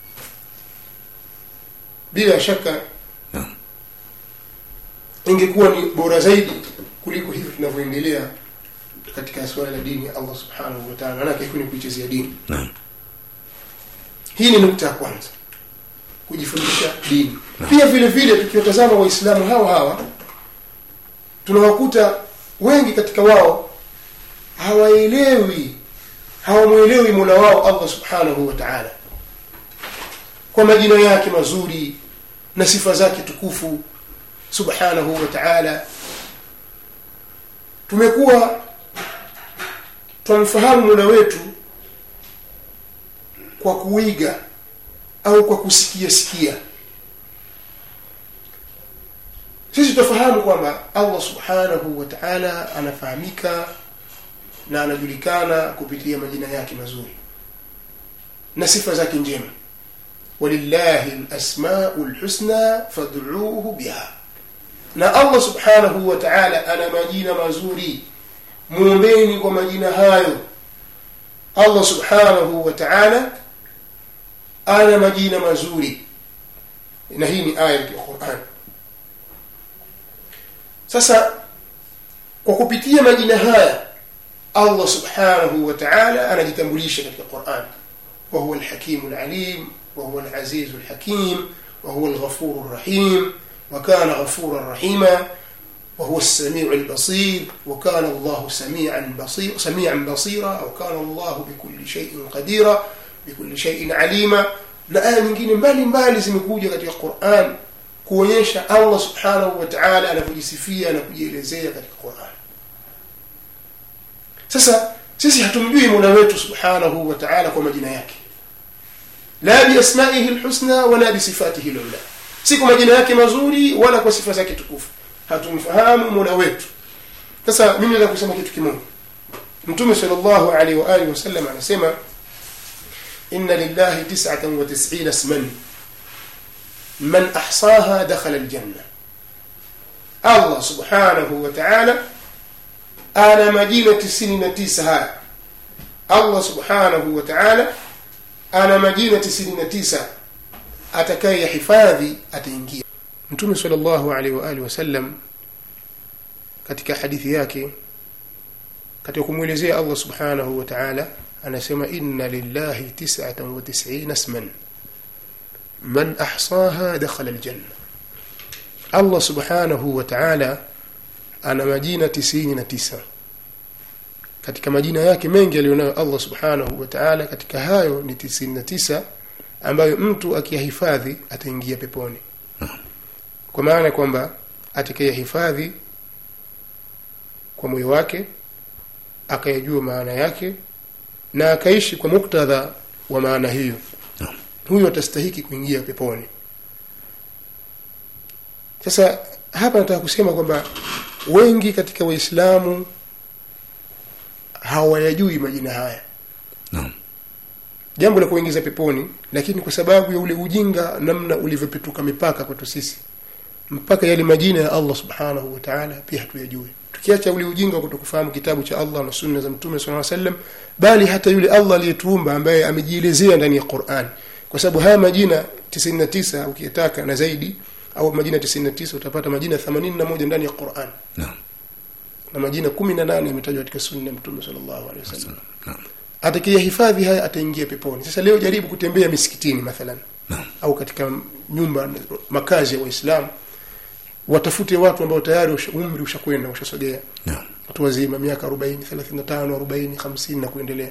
bila shaka
No.
ingekuwa ni bora zaidi kuliko hivi tunavyoendelea katika suala la dini ya Allah subhanahu wa ta'ala maanake hii ni kuichezea dini
naam
hii ni nukta ya kwanza kujifundisha dini pia vile vile tukiwatazama waislamu hawa hawa tunawakuta wengi katika wao hawaelewi hawamwelewi mola wao allah subhanahu wa taala kwa majina yake mazuri na sifa zake tukufu subhanahu wa taala tumekuwa twamfahamu mola wetu kwa kuiga au kwa kusikia sikia sisi tutafahamu kwamba allah subhanahu wa taala anafahamika na anajulikana kupitia majina yake mazuri na sifa zake njema walillahi lasmau lhusna fadcuuhu biha na allah subhanahu wa taala ana majina mazuri mwombeni kwa majina hayo allah subhanahu wa taala ana majina mazuri na hii ni aya ya quran sasa kwa kupitia majina haya allah subhanahu wa taala anajitambulisha katika quran wahuwa lhakimu lalim wahuwa lazizu lhakim wahuwa lghafuru rrahim وكان غفورا رحيما وهو السميع البصير وكان الله سميعا بصير سميعا بصيرا أو كان الله بكل شيء قديرا بكل شيء عليما na aya nyingine mbali mbali zimekuja katika quran kuonyesha allah subhanahu wa taala anavyojisifia na kujielezea katika quran sasa sisi hatumjui mola wetu subhanahu wa taala kwa majina yake la biasmaihi lhusna wala bisifatihi lula si kwa majina yake mazuri wala kwa sifa zake tukufu hatumfahamu mola wetu sasa mimi naweza kusema kitu kimoja mtume salllahu alaihi waalihi wasallam anasema inna lillahi tisatan wa tisina isman man ahsaha dakhala aljanna allah subhanahu wa taala ana majina tisini na tisa haya allah subhanahu wa taala ana majina tisini na tisa atakaye yahifadhi ataingia mtume salllahu alaihi waalihi wasallam katika hadithi yake katika kumwelezea allah subhanahu wa taala anasema inna lillahi tisatan wa tisina sman man ahsaha dakhala ljanna allah subhanahu wa taala ana majina tisini na tisa katika majina yake mengi aliyonayo allah subhanahu wa taala katika hayo ni tisini na tisa ambayo mtu akiyahifadhi ataingia peponi kwa maana kwamba atakayehifadhi kwa moyo wake akayajua maana yake na akaishi kwa muktadha wa maana hiyo huyo atastahiki kuingia peponi sasa hapa nataka kusema kwamba wengi katika waislamu hawayajui majina haya
Naam.
jambo la kuingiza peponi lakini kwa sababu ya ule ujinga namna ulivyopetuka mipaka kwetu sisi mpaka yale majina ya allah subhanahu wa taala pia hatuyajui tukiacha ule ujinga wa kutokufahamu kitabu cha allah na sunna za mtume saa sallam bali hata yule allah aliyetuumba ambaye amejielezea ndani ya quran kwa sababu haya majina 99 ukiyataka na zaidi au majina 99 utapata majina 81 ndani ya quran
Naam.
na majina 18 yametajwa katika sunna ya mtume sallallahu alaihi wasallam
Naam.
atakayehifadhi haya ataingia peponi sasa leo jaribu kutembea misikitini mathalan
Naam.
au katika nyumba makazi ya waislamu watafute watu ambao tayari usha- umri ushakwenda ushasogea
Naam.
watu wazima miaka arobaini thelathini na tano arobaini hamsini na kuendelea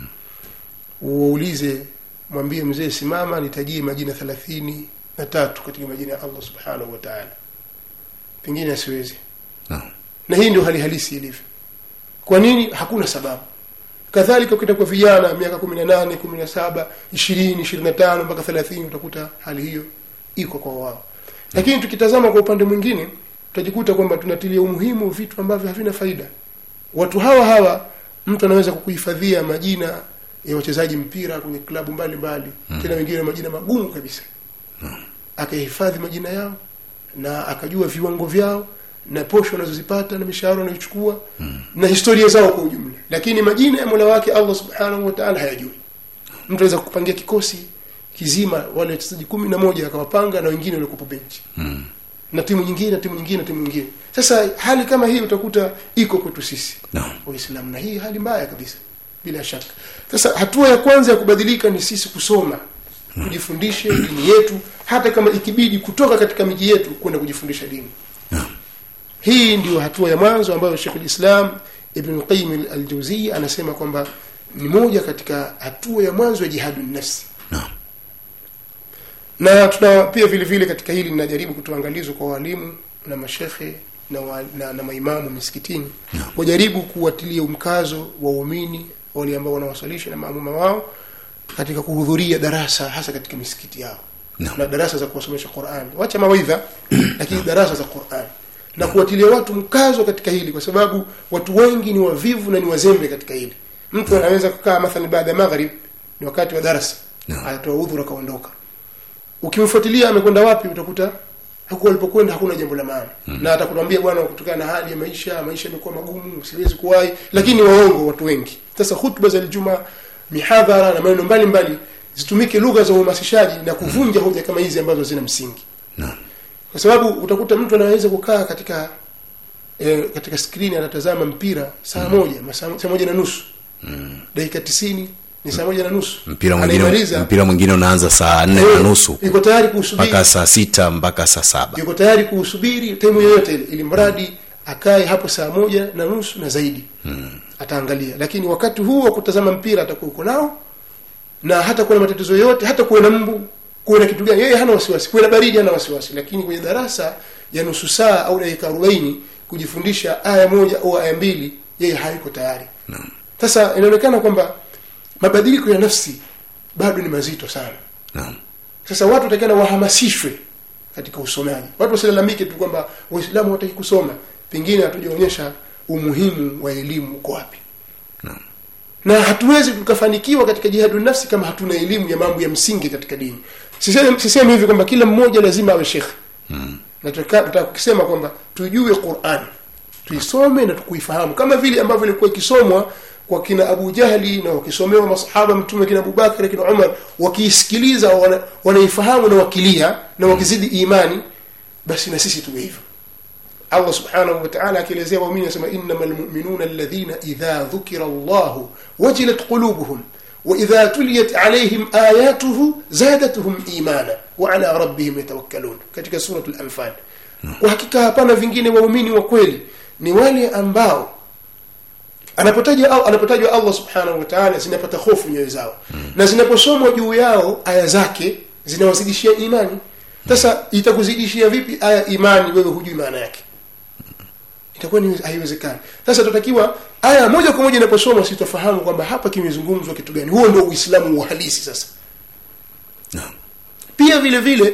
uulize mwambie mzee simama nitajie majina thelathini na tatu katika majina ya allah subhanahu wa taala pengine asiwezi
Naam.
na hii ndio hali halisi ilivyo kwa nini hakuna sababu kadhalika ukita kwa vijana miaka kumi na nane kumi na saba ishirini ishirini na tano mpaka thelathini utakuta hali hiyo iko kwa wao lakini tukitazama kwa upande mwingine tutajikuta kwamba tunatilia umuhimu vitu ambavyo havina faida watu hawa hawa mtu anaweza kukuhifadhia majina ya wachezaji mpira kwenye klabu mbalimbali tena wengine majina magumu kabisa akahifadhi majina yao na akajua viwango vyao na posho wanazozipata na mishahara wanayochukua na historia zao kwa ujumla lakini majina ya mola wake allah subhanahu wa taala hayajui mtu anaweza kupangia kikosi kizima wale wachezaji kumi na moja akawapanga na wengine waliokupo benchi
Mm.
na timu nyingine na timu nyingine na timu nyingine sasa hali kama hii utakuta iko kwetu sisi
Naam.
waislamu na hii hali mbaya kabisa bila shaka sasa hatua ya kwanza ya kubadilika ni sisi kusoma tujifundishe dini yetu hata kama ikibidi kutoka katika miji yetu kwenda kujifundisha dini
Naam.
hii ndio hatua ya mwanzo ambayo shekh lislam ibn qayyim al-jawziyya anasema kwamba ni moja katika hatua ya mwanzo ya jihadu nafsi
naam
na tuna pia vile vile katika hili ninajaribu kutoa angalizo kwa walimu na mashekhe na, wa, na, na maimamu misikitini
Naam.
wajaribu kuwatilia mkazo waumini wale ambao wanawasalisha na maamuma wao katika kuhudhuria darasa hasa katika misikiti yao
Naam.
na darasa za kuwasomesha Qur'an wacha mawaidha lakini darasa za Qur'an na kuwatilia watu mkazo katika hili kwa sababu watu wengi ni wavivu na ni wazembe katika hili mtu anaweza kukaa mathalan baada ya maghrib ni wakati wa darasa
Naam.
anatoa udhuru akaondoka ukimfuatilia amekwenda wapi utakuta huko alipokwenda hakuna jambo la maana mm. na atakwambia bwana kutokana na hali ya maisha maisha yamekuwa magumu siwezi kuwahi lakini waongo watu wengi sasa hutuba za Ijumaa mihadhara na maneno mbalimbali zitumike lugha za uhamasishaji na kuvunja hoja kama hizi ambazo zina msingi
naam
kwa sababu utakuta mtu anaweza kukaa katika e, katika skrini anatazama mpira saa moja masaa saa moja na nusu dakika tisini ni saa moja na nusu
mpira mwingine
Anaimaliza,
mpira mwingine unaanza saa nne na
eh,
nusu
yuko tayari kuusubiri
mpaka saa sita mpaka saa saba
yuko tayari kuusubiri taimu yoyote ile ili mradi akae hapo saa moja na nusu na zaidi hmm. ataangalia lakini wakati huu wa kutazama mpira atakuwa uko nao na hata kuwa na matatizo yote hata kuwe na mbu kuwe na kitu gani yeye hana wasiwasi kuwe na baridi hana wasiwasi lakini kwenye darasa ya nusu saa au dakika arobaini kujifundisha aya moja au aya mbili yeye hayuko tayari
Naam.
sasa inaonekana kwamba mabadiliko ya nafsi bado ni mazito sana
naam
sasa watu watakana wahamasishwe katika usomaji watu wasilalamike tu kwamba waislamu hawataki kusoma pengine hatujaonyesha umuhimu wa elimu uko wapi
Naam.
na hatuwezi tukafanikiwa katika jihadu nafsi kama hatuna elimu ya mambo ya msingi katika dini sisemi sisemi hivi kwamba kila mmoja lazima awe shekhe
Mm.
na tutaka tutaka kusema kwamba tujue Qur'an tuisome na tukuifahamu kama vile ambavyo ilikuwa ikisomwa kwa kina Abu Jahli na wakisomewa masahaba mtume kina Abu Bakar kina Umar wakiisikiliza wana, wanaifahamu na wakilia na wakizidi imani basi na sisi tuwe hivyo Allah subhanahu wa ta'ala akielezea waumini anasema innamal mu'minuna alladhina idha dhukira Allah wajilat qulubuhum wa idha tuliyat alayhim ayatuhu zadatuhum imana wa ala rabbihim yatawakkalun katika suratul anfal kwa hakika hapana vingine waumini wa kweli ni wale ambao anapotaja au anapotajwa Allah subhanahu wa ta'ala zinapata hofu nyoyo zao na zinaposomwa juu yao aya zake zinawazidishia imani sasa itakuzidishia vipi aya imani wewe hujui maana yake itakuwa ni haiwezekani sasa tutakiwa aya moja kwa moja inaposomwa sitafahamu kwamba hapa kimezungumzwa kitu gani huo ndio uislamu wa halisi sasa
naam
pia vile vile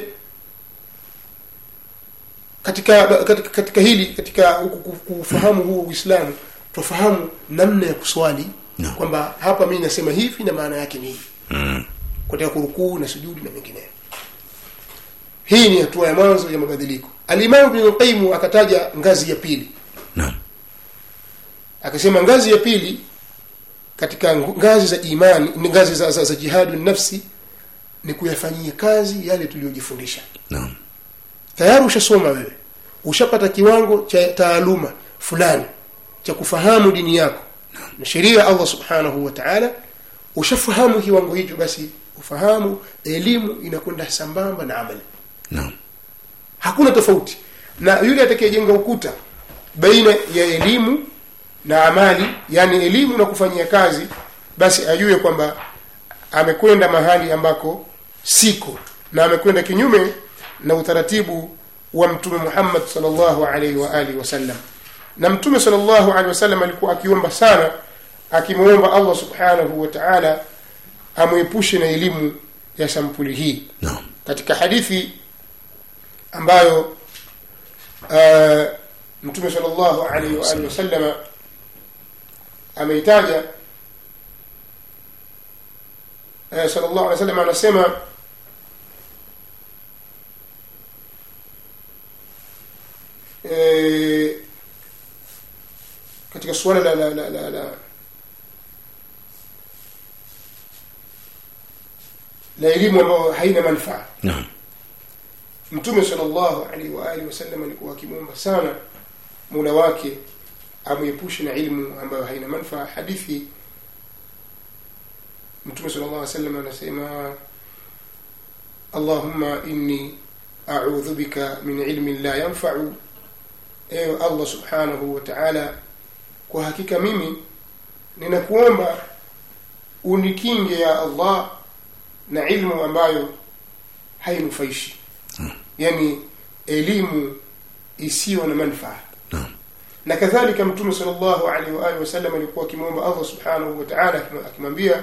katika katika, katika hili katika ku- ku- kufahamu huo uislamu tufahamu namna ya kuswali
Naam.
kwamba hapa mimi nasema hivi na maana yake ni hivi
Mm.
katika kurukuu na sujudi na mengineyo hii ni hatua ya mwanzo ya mabadiliko alimamu ibn qayyim akataja ngazi ya pili
naam
akasema ngazi ya pili katika ngu- ngazi za imani ni ngazi za, za, za jihadu nafsi ni kuyafanyia kazi yale tuliyojifundisha
naam
tayari ushasoma wewe ushapata kiwango cha taaluma fulani cha kufahamu dini yako na sheria ya Allah subhanahu wa ta'ala ushafahamu kiwango hicho basi ufahamu elimu inakwenda sambamba na amali
naam
hakuna tofauti na yule atakayejenga ukuta baina ya elimu na amali yani elimu na kufanyia kazi basi ajue kwamba amekwenda mahali ambako siko na amekwenda kinyume na utaratibu wa mtume Muhammad sallallahu alaihi wa alihi wasallam na mtume sallallahu alaihi wasallam alikuwa akiomba sana akimwomba Allah subhanahu wa ta'ala amwepushe na elimu ya sampuli hii
naam
katika hadithi ambayo uh, mtume sallallahu alaihi wa alihi wasallam ameitaja uh, sallallahu alaihi wasallam anasema eh, katika suala la la la, la, la la elimu ambayo haina manufaa
naam
mtume sallallahu alaihi wa alihi wasallam alikuwa akimwomba sana mola wake amwepushe na ilmu ambayo haina manufaa hadithi mtume sallallahu alaihi wasallam anasema allahumma inni a'udhu bika min ilmin la yanfa'u ewe allah subhanahu wa ta'ala kwa hakika mimi ninakuomba unikinge ya allah na ilmu ambayo hainufaishi yani elimu isiyo na manfaa
Naam.
na kadhalika mtume salllahu alaihi waalihi wasallam alikuwa akimwomba allah subhanahu wataala akimwambia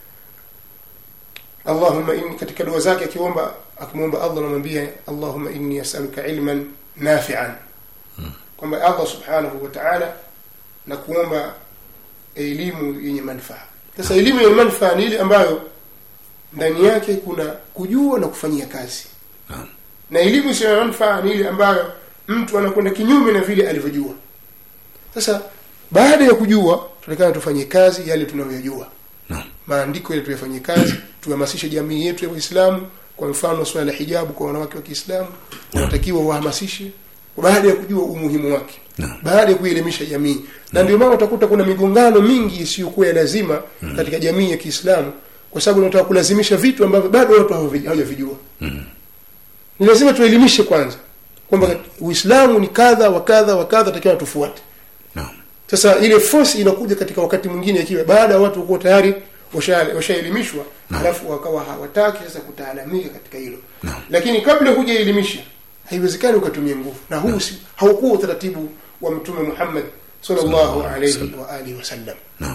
allahuma inni katika dua zake akiomba akimwomba allah anamwambia allahuma inni asaluka ilman nafian kwamba allah subhanahu wataala na kuomba elimu yenye manufaa sasa elimu yenye manufaa ni ile ambayo ndani yake kuna kujua na kufanyia kazi
Naam.
na elimu isiyo na manufaa ni ile ambayo mtu anakwenda kinyume na vile alivyojua sasa baada ya kujua tunatakana tufanye kazi yale tunayoyajua
Naam.
maandiko yale tuyafanyie kazi tuhamasishe jamii yetu ya waislamu kwa mfano swala la hijabu kwa wanawake wa kiislamu wanatakiwa wahamasishe baada ya kujua umuhimu wake
Naam.
baada ya kuielimisha jamii na ndio maana utakuta kuna migongano mingi isiyokuwa ya lazima katika jamii ya kiislamu kwa sababu unataka kulazimisha vitu ambavyo bado watu hawavi- hawajavijua ni lazima tuelimishe kwanza kwamba uislamu ni kadha wa kadha wa kadha takiwa tufuate
Naam.
sasa ile force inakuja katika wakati mwingine ikiwa baada ya watu kuwa tayari washa- washaelimishwa alafu wakawa hawataki sasa kutaalamika katika hilo
Naam.
lakini kabla hujaelimisha haiwezekani ukatumia nguvu na huu si, haukuwa utaratibu wa mtume muhammad sallallahu
Sallallahu
alaihi
alaihi
wa alihi wasallam
Naam.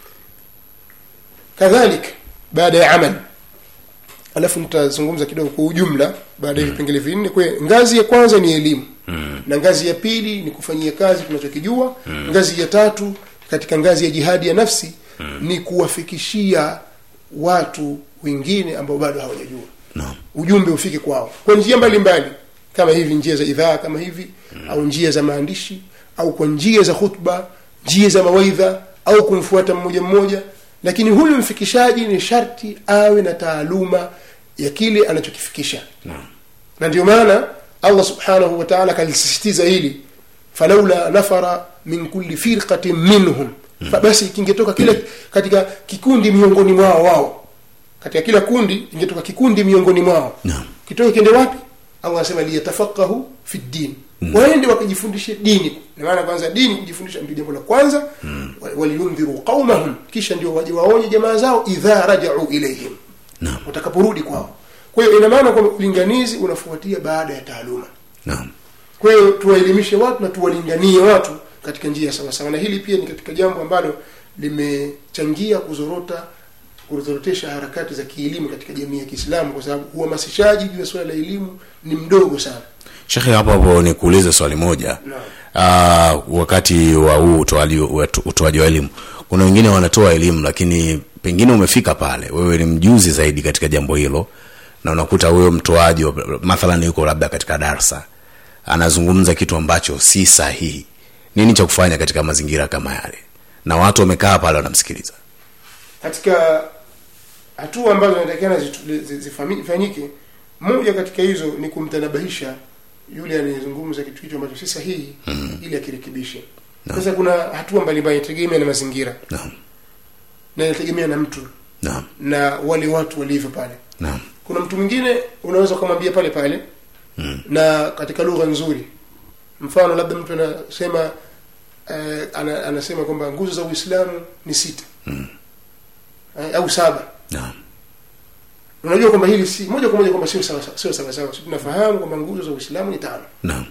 kadhalik baada ya amal alafu nitazungumza kidogo kwa ujumla baada ya vipengele vinne kwa hiyo ngazi ya kwanza ni elimu
Mm.
na ngazi ya pili ni kufanyia kazi tunachokijua ngazi ya tatu katika ngazi ya jihadi ya nafsi ni kuwafikishia watu wengine ambao bado hawajajua
Naam.
ujumbe ufike kwao kwa njia mbalimbali kama hivi njia za idhaa kama hivi au njia za maandishi au kwa njia za khutba njia za mawaidha au kumfuata mmoja mmoja lakini huyu mfikishaji ni sharti awe na taaluma ya kile anachokifikisha
Naam.
na ndio maana allah subhanahu wa taala akalisisitiza hili falaula nafara min kulli firqatin minhum Fa basi kingetoka kila katika kikundi miongoni mwao wao katika kila kundi ingetoka kikundi miongoni mwao
Naam.
kitoke kiende wapi allah anasema liyatafaqahu fi ddin waende wakajifundishe dini na maana kwanza dini kujifundisha ndio jambo la kwanza wa- waliyundhiru qaumahum kisha ndio waje waonye jamaa zao idha rajau ilaihim
Naam.
watakaporudi kwao kwa hiyo ina maana kwamba ulinganizi unafuatia baada ya taaluma
Naam.
kwa hiyo tuwaelimishe watu na tuwalinganie watu katika njia sawasawa na hili pia ni katika jambo ambalo limechangia kuzorota kuzorotesha harakati za kielimu katika jamii ya kiislamu kwa sababu uhamasishaji juu ya suala la elimu ni mdogo sana
shekhe hapo hapo nikuulize swali moja
Naam.
uh, wakati wa huu utoaji wetu- utoaji wa elimu kuna wengine wanatoa elimu lakini pengine umefika pale wewe ni mjuzi zaidi katika jambo hilo na unakuta huyo mtoaji wa- mathalan yuko labda katika darsa anazungumza kitu ambacho si sahihi nini cha kufanya katika mazingira kama yale na watu wamekaa pale wanamsikiliza
katika hatua ambazo inatakikana zitu- zi- zifami- zifanyike moja katika hizo ni kumtanabahisha yule anayezungumza kitu hicho ambacho si sahihi ili akirekebishe sasa kuna hatua mbalimbali inategemea na mazingira
naam
na inategemea na mtu
naam
na wale watu walivyo pale
naam
kuna mtu mwingine unaweza ukamwambia pale pale
Mm.
na katika lugha nzuri mfano labda mtu anasema eh, ana, anasema kwamba nguzo za uislamu ni sita
Mm.
eh, au saba
naam
unajua kwamba hili si moja kwa moja kwamba sio sawa sio sawa sawa Sisi tunafahamu kwamba nguzo za uislamu ni tano
naam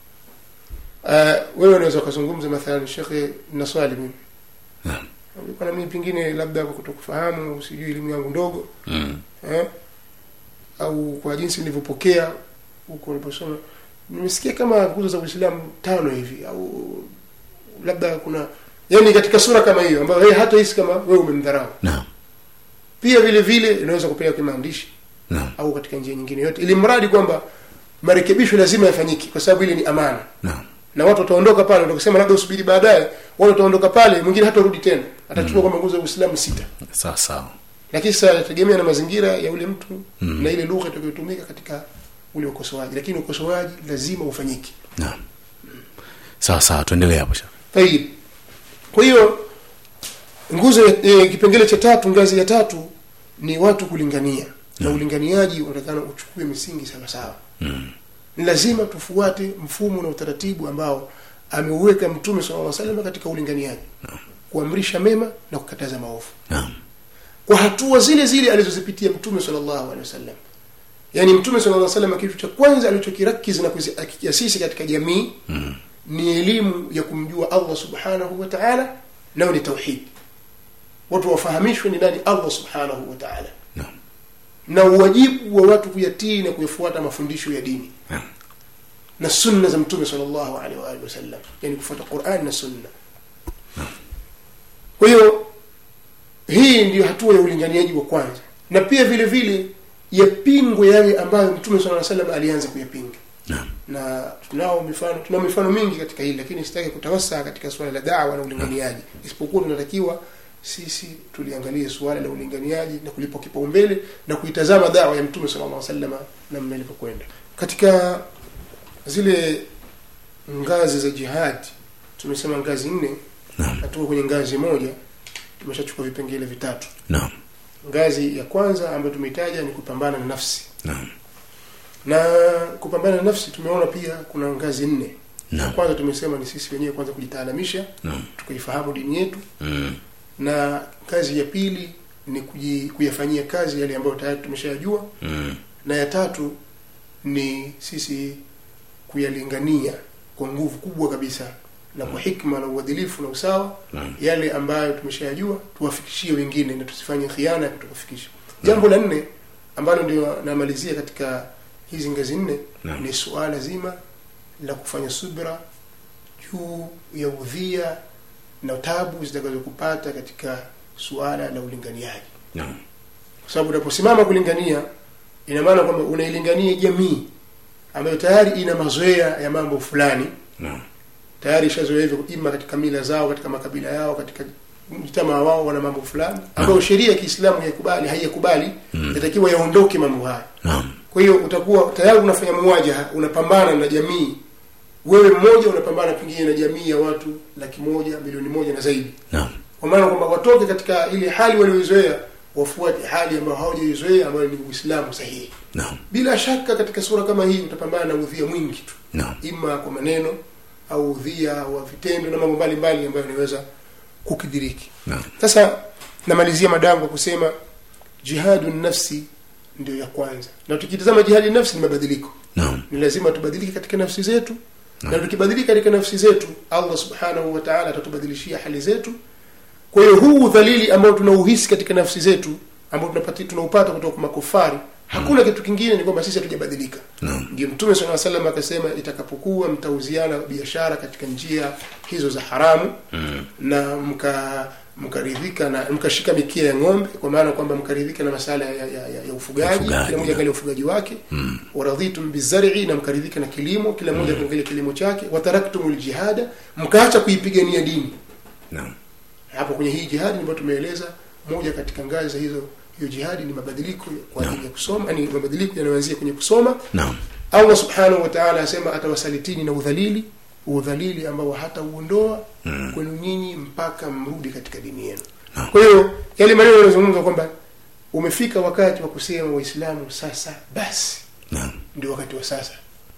uh, wewe unaweza ukazungumza mathalan shekhe na swali mimi
naam
kana mimi pengine labda kwa kutokufahamu sijui elimu yangu ndogo
mm.
eh? au kwa jinsi nilivyopokea huko niliposoma nimesikia kama nguzo za uislamu tano hivi au labda kuna yani katika sura kama hiyo ambayo yeye hata hisi kama wewe umemdharau
naam
pia vile vile inaweza kupeleka kimaandishi
naam
au katika njia nyingine yote ili mradi kwamba marekebisho lazima yafanyike kwa sababu ile ni amana
naam
na watu wataondoka pale ndio kusema labda usubiri baadaye watu wataondoka pale mwingine hatarudi tena atachukua kwamba nguzo za uislamu sita
sawa sawa
lakini sasa inategemea na mazingira ya ule mtu
Mm.
na ile lugha itakayotumika katika ule ukosoaji lakini ukosoaji lazima ufanyike
naam sawa sawa tuendelee hapo shekhe
tayib kwa hiyo nguzo ya- e, kipengele cha tatu ngazi ya tatu ni watu kulingania na ulinganiaji unatakana uchukue misingi sawa sawa
mm.
ni lazima tufuate mfumo na utaratibu ambao ameuweka mtume sallallahu alaihi wasallam katika ulinganiaji kuamrisha mema na kukataza maovu
naam
kwa hatua zile zile alizozipitia mtume sallallahu alaihi wasallam yaani mtume sallallahu alaihi wasallam kitu cha kwanza alichokirakiza na kukiasisi katika jamii
mm.
ni elimu ya kumjua allah subhanahu wa taala nayo ni tauhid watu wafahamishwe ni nani allah subhanahu wa taala
naam
na uwajibu wa watu kuyatii na kuyafuata mafundisho ya dini
naam
na sunna za mtume sallallahu alaihi wa alihi wasallam yani kufuata Qur'an na sunna kwa hiyo hii ndiyo hatua ya ulinganiaji wa kwanza na pia vile vile yapingwe yale ambayo mtume sallallahu alaihi wasallam alianza kuyapinga
naam
na tunao mifano tunao mifano mingi katika hili lakini sitaki kutawasa katika suala la dawa na ulinganiaji isipokuwa tunatakiwa sisi tuliangalie suala la ulinganiaji na kulipa kipaumbele na kuitazama dawa ya mtume sallallahu alaihi wasallam namna ilivyokwenda katika zile ngazi za jihadi tumesema ngazi nne
naam
na tuko kwenye ngazi moja tumeshachukua vipengele vitatu
naam
ngazi ya kwanza ambayo tumeitaja ni kupambana na nafsi
naam
na kupambana na nafsi tumeona pia kuna ngazi nne ya
naam
kwanza tumesema ni sisi wenyewe kwanza kujitaalamisha
naam
tukaifahamu dini yetu
mm.
na kazi ya pili ni kuji, kuyafanyia kazi yale ambayo tayari tumeshayajua
mm.
na ya tatu ni sisi kuyalingania kwa nguvu kubwa kabisa na kwa hikma na uadilifu na usawa
Naam.
yale ambayo tumeshayajua tuwafikishie wengine na tusifanye khiana ya kutokufikisha jambo la nne ambalo ndio namalizia katika hizi ngazi nne
Naam.
ni suala zima la kufanya subra juu ya udhia na tabu zitakazokupata katika suala la ulinganiaji
naam
kwa sababu unaposimama kulingania ina maana kwamba unailingania jamii ambayo tayari ina mazoea ya mambo fulani
naam
tayari ishazoea hivyo ima katika mila zao katika makabila yao katika mtamaa wao wana mambo fulani ambayo sheria ya kiislamu haikubali haiyakubali
Mm.
yatakiwa yaondoke mambo haya
naam
kwa hiyo utakuwa tayari unafanya muwajaha unapambana na jamii wewe mmoja unapambana pengine na jamii ya watu laki moja milioni moja na zaidi
naam
kwa maana kwamba watoke katika ile hali walioizoea wafuate hali ambayo hawajaizoea ambayo ni uislamu sahihi
naam
bila shaka katika sura kama hii utapambana na udhia mwingi tu
naam
ima kwa maneno au udhia wa vitendo na mambo mbalimbali ambayo yanaweza kukidhiriki
naam
sasa namalizia madango kwa kusema jihadu nafsi ndio ya kwanza na tukitazama jihadi nafsi ni mabadiliko
naam
ni lazima tubadilike katika nafsi zetu
Naam.
na tukibadilika katika nafsi zetu allah subhanahu wa taala atatubadilishia hali zetu kwa hiyo huu udhalili ambao tunauhisi katika nafsi zetu ambao tunapati tunaupata kutoka kwa makufari hakuna kitu kingine ni kwamba sisi hatujabadilika
naam
ndio mtume saa salam akasema itakapokuwa mtauziana biashara katika njia hizo za haramu
mm.
na mka mkaridhika na mkashika mikia ya ng'ombe kwa maana kwamba mkaridhika na masala ya, ya, ya, ya ufugaji
Ufugaji,
kila mmoja
na.
angalia ufugaji wake
Mm.
waradhitum bizar'i na mkaridhika na kilimo kila mmoja akaangalia kilimo chake wataraktumul jihada mkaacha kuipigania dini
naam
hapo kwenye hii jihadi ambayo tumeeleza moja katika ngazi za hizo hiyo jihadi ni mabadiliko kwa ajili ya kusoma yani mabadiliko yanayoanzia kwenye kusoma
naam
allah subhanahu wa taala asema atawasalitini na udhalili udhalili ambao hata uondoa
Mm.
kwenu nyinyi mpaka mrudi katika dini yenu
Naam.
kwa hiyo yale maneno yanazungumza kwamba umefika wakati wa kusema waislamu sasa basi
naam
ndio wakati wa sasa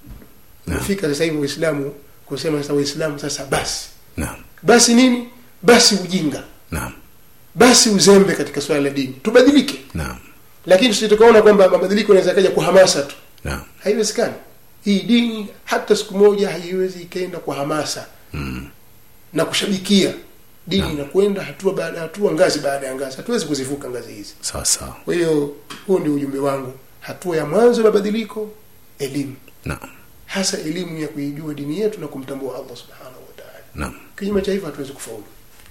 Naam.
umefika sasa hivi waislamu kusema sasa waislamu sasa basi
naam
basi nini basi ujinga
naam
basi uzembe katika swala la dini tubadilike
naam
lakini tusitukaona kwamba mabadiliko yanaweza kaja kwa hamasa tu
naam
haiwezekani hii dini hata siku moja haiwezi ikaenda kwa hamasa
mm.
na kushabikia dini
Naam.
inakwenda hatua baada ya hatua ngazi baada ya ngazi hatuwezi kuzivuka ngazi hizi
sawa sawa
kwa hiyo huo ndio ujumbe wangu hatua ya mwanzo ya mabadiliko elimu
naam
hasa elimu ya kuijua dini yetu na kumtambua allah subhanahu wa taala
naam
kinyume cha hivyo hatuwezi kufaulu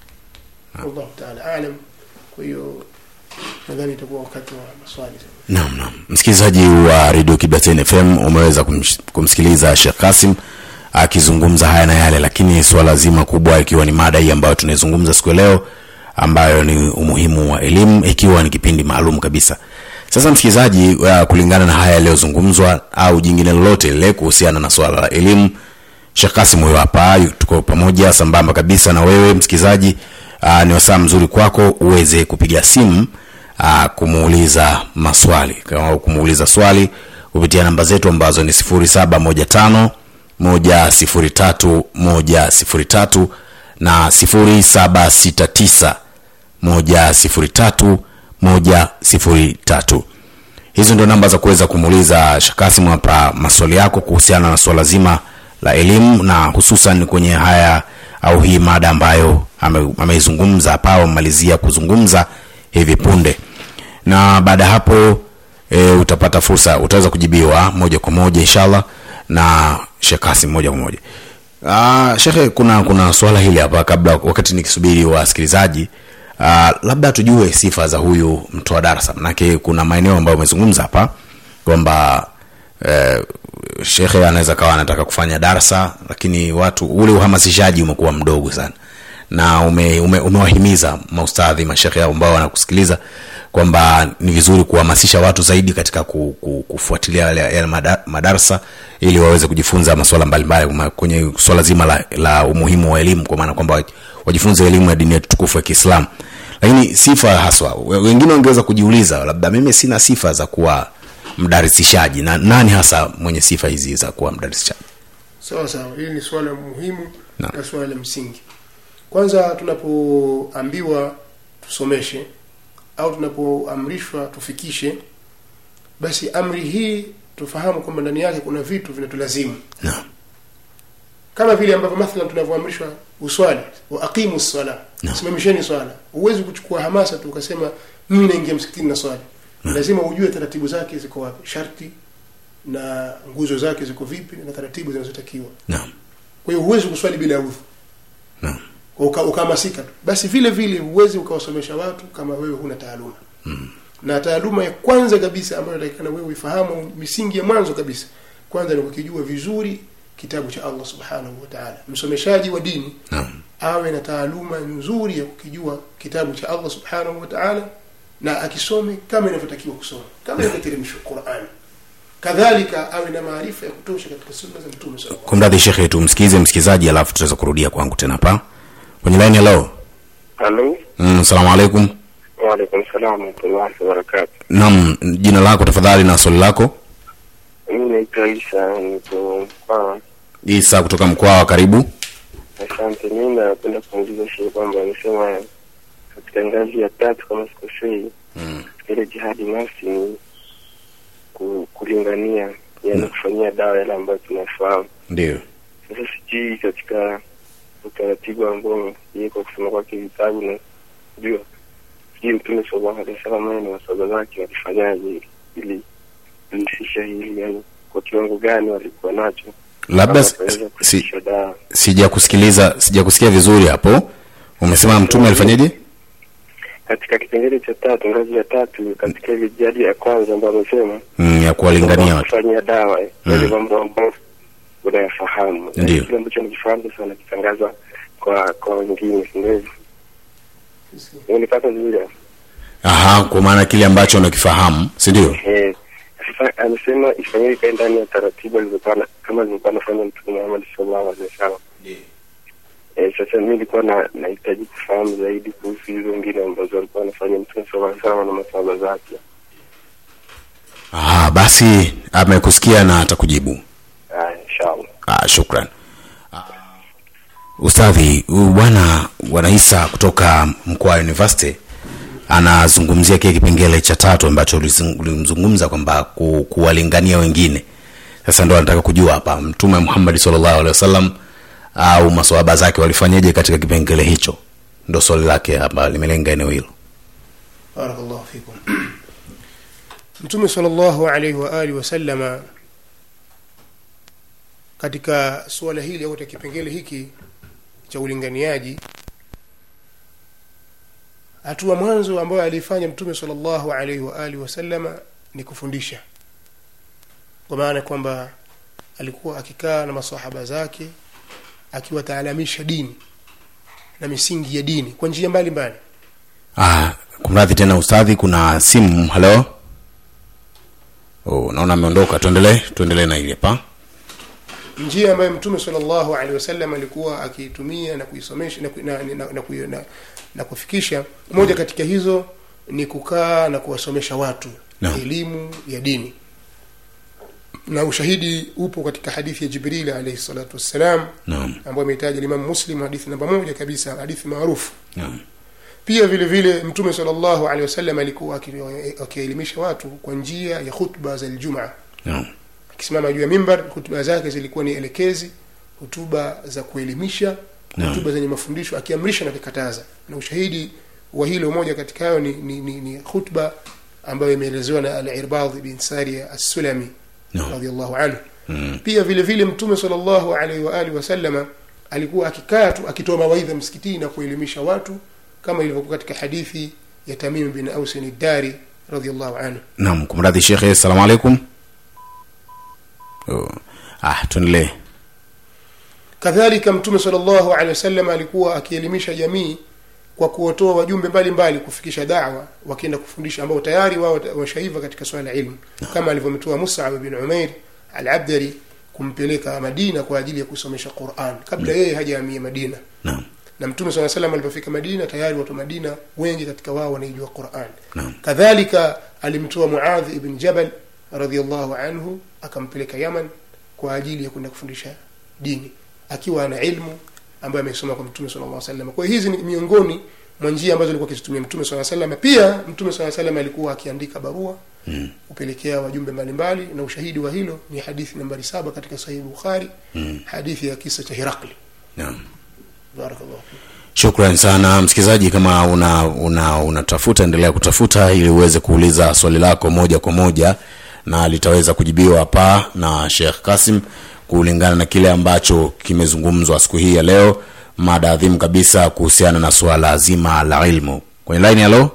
Naam.
wallahu taala alam kwa hiyo nadhani itakuwa wakati wa maswali sasa
Naam, naam. Msikilizaji wa Radio Kibateni FM umeweza kumsh- kumsikiliza Sheikh Kasim akizungumza haya na yale, lakini suala zima kubwa ikiwa ni mada hii ambayo tunaizungumza siku ya leo, ambayo ni umuhimu wa elimu, ikiwa ni kipindi maalum kabisa. Sasa msikilizaji, uh, kulingana na haya yaliyozungumzwa au jingine lolote lile kuhusiana na swala la elimu, Sheikh Kasim huyo hapa, yu- tuko pamoja sambamba kabisa na wewe msikilizaji. Uh, ni wasaa mzuri kwako uweze kupiga simu uh, kumuuliza maswali kama kumuuliza swali kupitia namba zetu ambazo ni 0715 moja sifuri tatu moja sifuri tatu na sifuri saba sita tisa moja sifuri tatu moja sifuri tatu hizo ndio namba za kuweza kumuuliza shakasimu hapa maswali yako kuhusiana na suala zima la elimu na hususan kwenye haya au hii mada ambayo ame- ameizungumza hapa au amemalizia kuzungumza hivi punde na baada ya hapo e, utapata fursa utaweza kujibiwa moja kwa moja inshallah na Sheikh Kasim moja kwa moja Ah, shekhe kuna kuna swala hili hapa kabla wakati nikisubiri wasikilizaji ah, labda tujue sifa za huyu mtoa darasa manake kuna maeneo ambayo umezungumza hapa kwamba eh, shekhe anaweza kawa anataka kufanya darsa lakini watu ule uhamasishaji umekuwa mdogo sana na ume, ume, umewahimiza maustadhi mashekhe ambao wanakusikiliza kwamba ni vizuri kuhamasisha watu zaidi katika ku, ku, kufuatilia yale, yale mada- madarsa ili waweze kujifunza masuala mbalimbali ma- kwenye swala zima la, la umuhimu wa elimu kwa maana kwamba wajifunze elimu ya dini yetu tukufu ya kiislamu lakini sifa haswa we- wengine wangeweza kujiuliza labda mimi sina sifa za kuwa mdarisishaji na nani hasa mwenye sifa hizi za kuwa mdarisishaji
sawa sawa hili ni swala muhimu
Naam.
na swala la msingi kwanza tunapoambiwa tusomeshe au tunapoamrishwa tufikishe basi amri hii tufahamu kwamba ndani yake kuna vitu vinatulazimu
Naam.
kama vile ambavyo mathalan tunavyoamrishwa uswali wa aqimu sala
Naam.
simamisheni swala huwezi kuchukua hamasa tu ukasema mimi naingia msikitini na swali lazima ujue taratibu zake ziko wapi sharti na nguzo zake ziko vipi na taratibu zinazotakiwa
naam
kwa hiyo huwezi kuswali bila udhu
Naam.
Kwa uka- ukahamasika tu basi vile vile huwezi ukawasomesha watu kama wewe huna taaluma mm. na taaluma ya kwanza kabisa ambayo natakikana wewe uifahamu misingi ya mwanzo kabisa kwanza ni kukijua vizuri kitabu cha allah subhanahu wa taala msomeshaji wa dini
naam
awe na taaluma nzuri ya kukijua kitabu cha allah subhanahu wa taala na akisome kama inavyotakiwa kusoma kama inavyoteremshwa qurani kadhalika awe na maarifa ya kutosha katika sunna za mtume sallallahu
kumradhi shekhe tumsikize msikilizaji alafu tutaweza kurudia kwangu tena hapa kwenye laini hello
Halo,
mm, salamu alaikum
waalaikum salam warahmatullahi wabarakatu.
naam jina lako tafadhali na swali lako
Mimi naitwa Isa, niko Mkwawa.
isa kutoka mkoa wa karibu
Asante. Mimi napenda kuuliza shehe kwamba amesema katika ngazi ya tatu kama sikosei,
mm.
ile jihadi nafsi ni ku, kulingania, yani kufanyia dawa yale ambayo tunafahamu.
ndio
Sasa sijui katika utaratibu ambao yeye kwa kusoma kwake vitabu na jua sijui Mtume sallallahu alaihi wasallam yeye na masahaba zake walifanyaje ili kulisisha hili, yani kwa kiwango gani walikuwa nacho
labda
kama
si,
wataweza
si,
kufikisha dawa
sijakusikiliza sijakusikia vizuri hapo umesema mtume alifanyaje
katika kipengele cha tatu, ngazi ya tatu, katika ile jadi ya kwanza ambayo amesema
mm, ya kuwalingania watu
kufanyia dawa eh,
Mm.
yale mambo ambayo unayafahamu, Na
Ndiyo.
kile ambacho nakifahamu sasa nakitangaza kwa kwa wengine, si ndio hivyo?
alaihi
Unipata vizuri hapo?
aha kwa maana kile ambacho unakifahamu si ndio
Eh, sasa amesema ifanyike ikae ndani ya taratibu alizokuwa na- kama alivyokuwa anafanya Mtume Muhammad sallallahu alaihi wasallam. Eh, sasa mimi nilikuwa na nahitaji kufahamu zaidi kuhusu hizo ngine ambazo alikuwa anafanya Mtume sallallahu alaihi wasallam na masahaba zake.
aha basi amekusikia na atakujibu
Ah, inshallah.
ah, shukran ah, ustadhi huyu bwana bwana isa kutoka mkoa wa university anazungumzia kile kipengele cha tatu ambacho ulizung- ulimzungumza kwamba ku, kuwalingania wengine sasa ndo anataka kujua hapa mtume muhammadi salllahu alehi wasallam au maswahaba zake walifanyaje katika kipengele hicho ndo swali lake hapa limelenga eneo hilo
barakallahu fikum mtume sallallahu alaihi wa alihi wasallama katika suala hili au katika kipengele hiki cha ulinganiaji hatua mwanzo ambayo aliifanya mtume sallallahu alaihi wa alihi wasallama ni kufundisha kwa maana kwamba alikuwa akikaa na masahaba zake akiwataalamisha dini na misingi ya dini kwa njia mbalimbali
ah, kumradhi tena ustadhi kuna simu halo oh, naona ameondoka tuendelee tuendelee na ile hapa
njia ambayo mtume sallallahu alaihi wasallam alikuwa akiitumia na kuisomesha na, ku- na, na, na, na, na, na kufikisha moja katika hizo ni kukaa na kuwasomesha watu
Naam.
elimu ya dini na ushahidi upo katika hadithi ya jibril alaihi salatu wassalam
naam
ambayo ameitaja limamu muslim hadithi namba moja kabisa hadithi maarufu
naam
pia vile vile mtume salllahu alehi wasallam alikuwa aki- akiwaelimisha watu kwa njia ya khutba za ljumaa
naam
akisimama juu ya mimbar hutuba zake zilikuwa ni elekezi hutuba za kuelimisha
Naam.
hutuba zenye mafundisho akiamrisha na kukataza na ushahidi wa hilo moja katika hayo ni, ni, ni, ni khutba ambayo imeelezewa na al-irbadh bin saria as-sulami
naam
radhiallahu anhu
Mm.
pia vile vile mtume sallallahu alaihi wa alihi wasallama alikuwa akikaa tu akitoa mawaidha msikitini na kuelimisha watu kama ilivyokuwa katika hadithi ya tamim bin ausin ad-dari radhiallahu anhu
naam kumradhi shekhe assalamu alaikum oh. ah tuendelee
kadhalika mtume salllahu alehi wasallam alikuwa akielimisha jamii kwa kuwatoa wajumbe mbalimbali kufikisha dawa wakienda kufundisha ambao tayari wao washaiva katika swala la ilmu kama alivyomtoa musab bin umair alabdari kumpeleka madina kwa ajili ya kusomesha quran kabla yeye hajaamia madina
naam
na mtume saa salam alipofika madina tayari watu wa madina wengi katika wao wanaijua quran
Naam.
kadhalika alimtoa muadhi ibn jabal radiallahu anhu akampeleka yaman kwa ajili ya kwenda kufundisha dini akiwa ana ilmu ambayo amesoma kwa mtume sala llah salam kwa hiyo hizi ni miongoni mwa njia ambazo alikuwa akizitumia mtume saa salam pia mtume saa salam alikuwa akiandika barua
Mm.
kupelekea wajumbe mbalimbali na ushahidi wa hilo ni hadithi nambari saba katika sahihi bukhari
Mm.
hadithi ya kisa cha hirakli
naam
barakallahu fik
shukran sana msikilizaji kama una una unatafuta endelea kutafuta ili uweze kuuliza swali lako moja kwa moja na litaweza kujibiwa hapa na shekh kasim kulingana na kile ambacho kimezungumzwa siku hii ya leo mada adhimu kabisa kuhusiana na suala zima la ilmu kwenye laini halo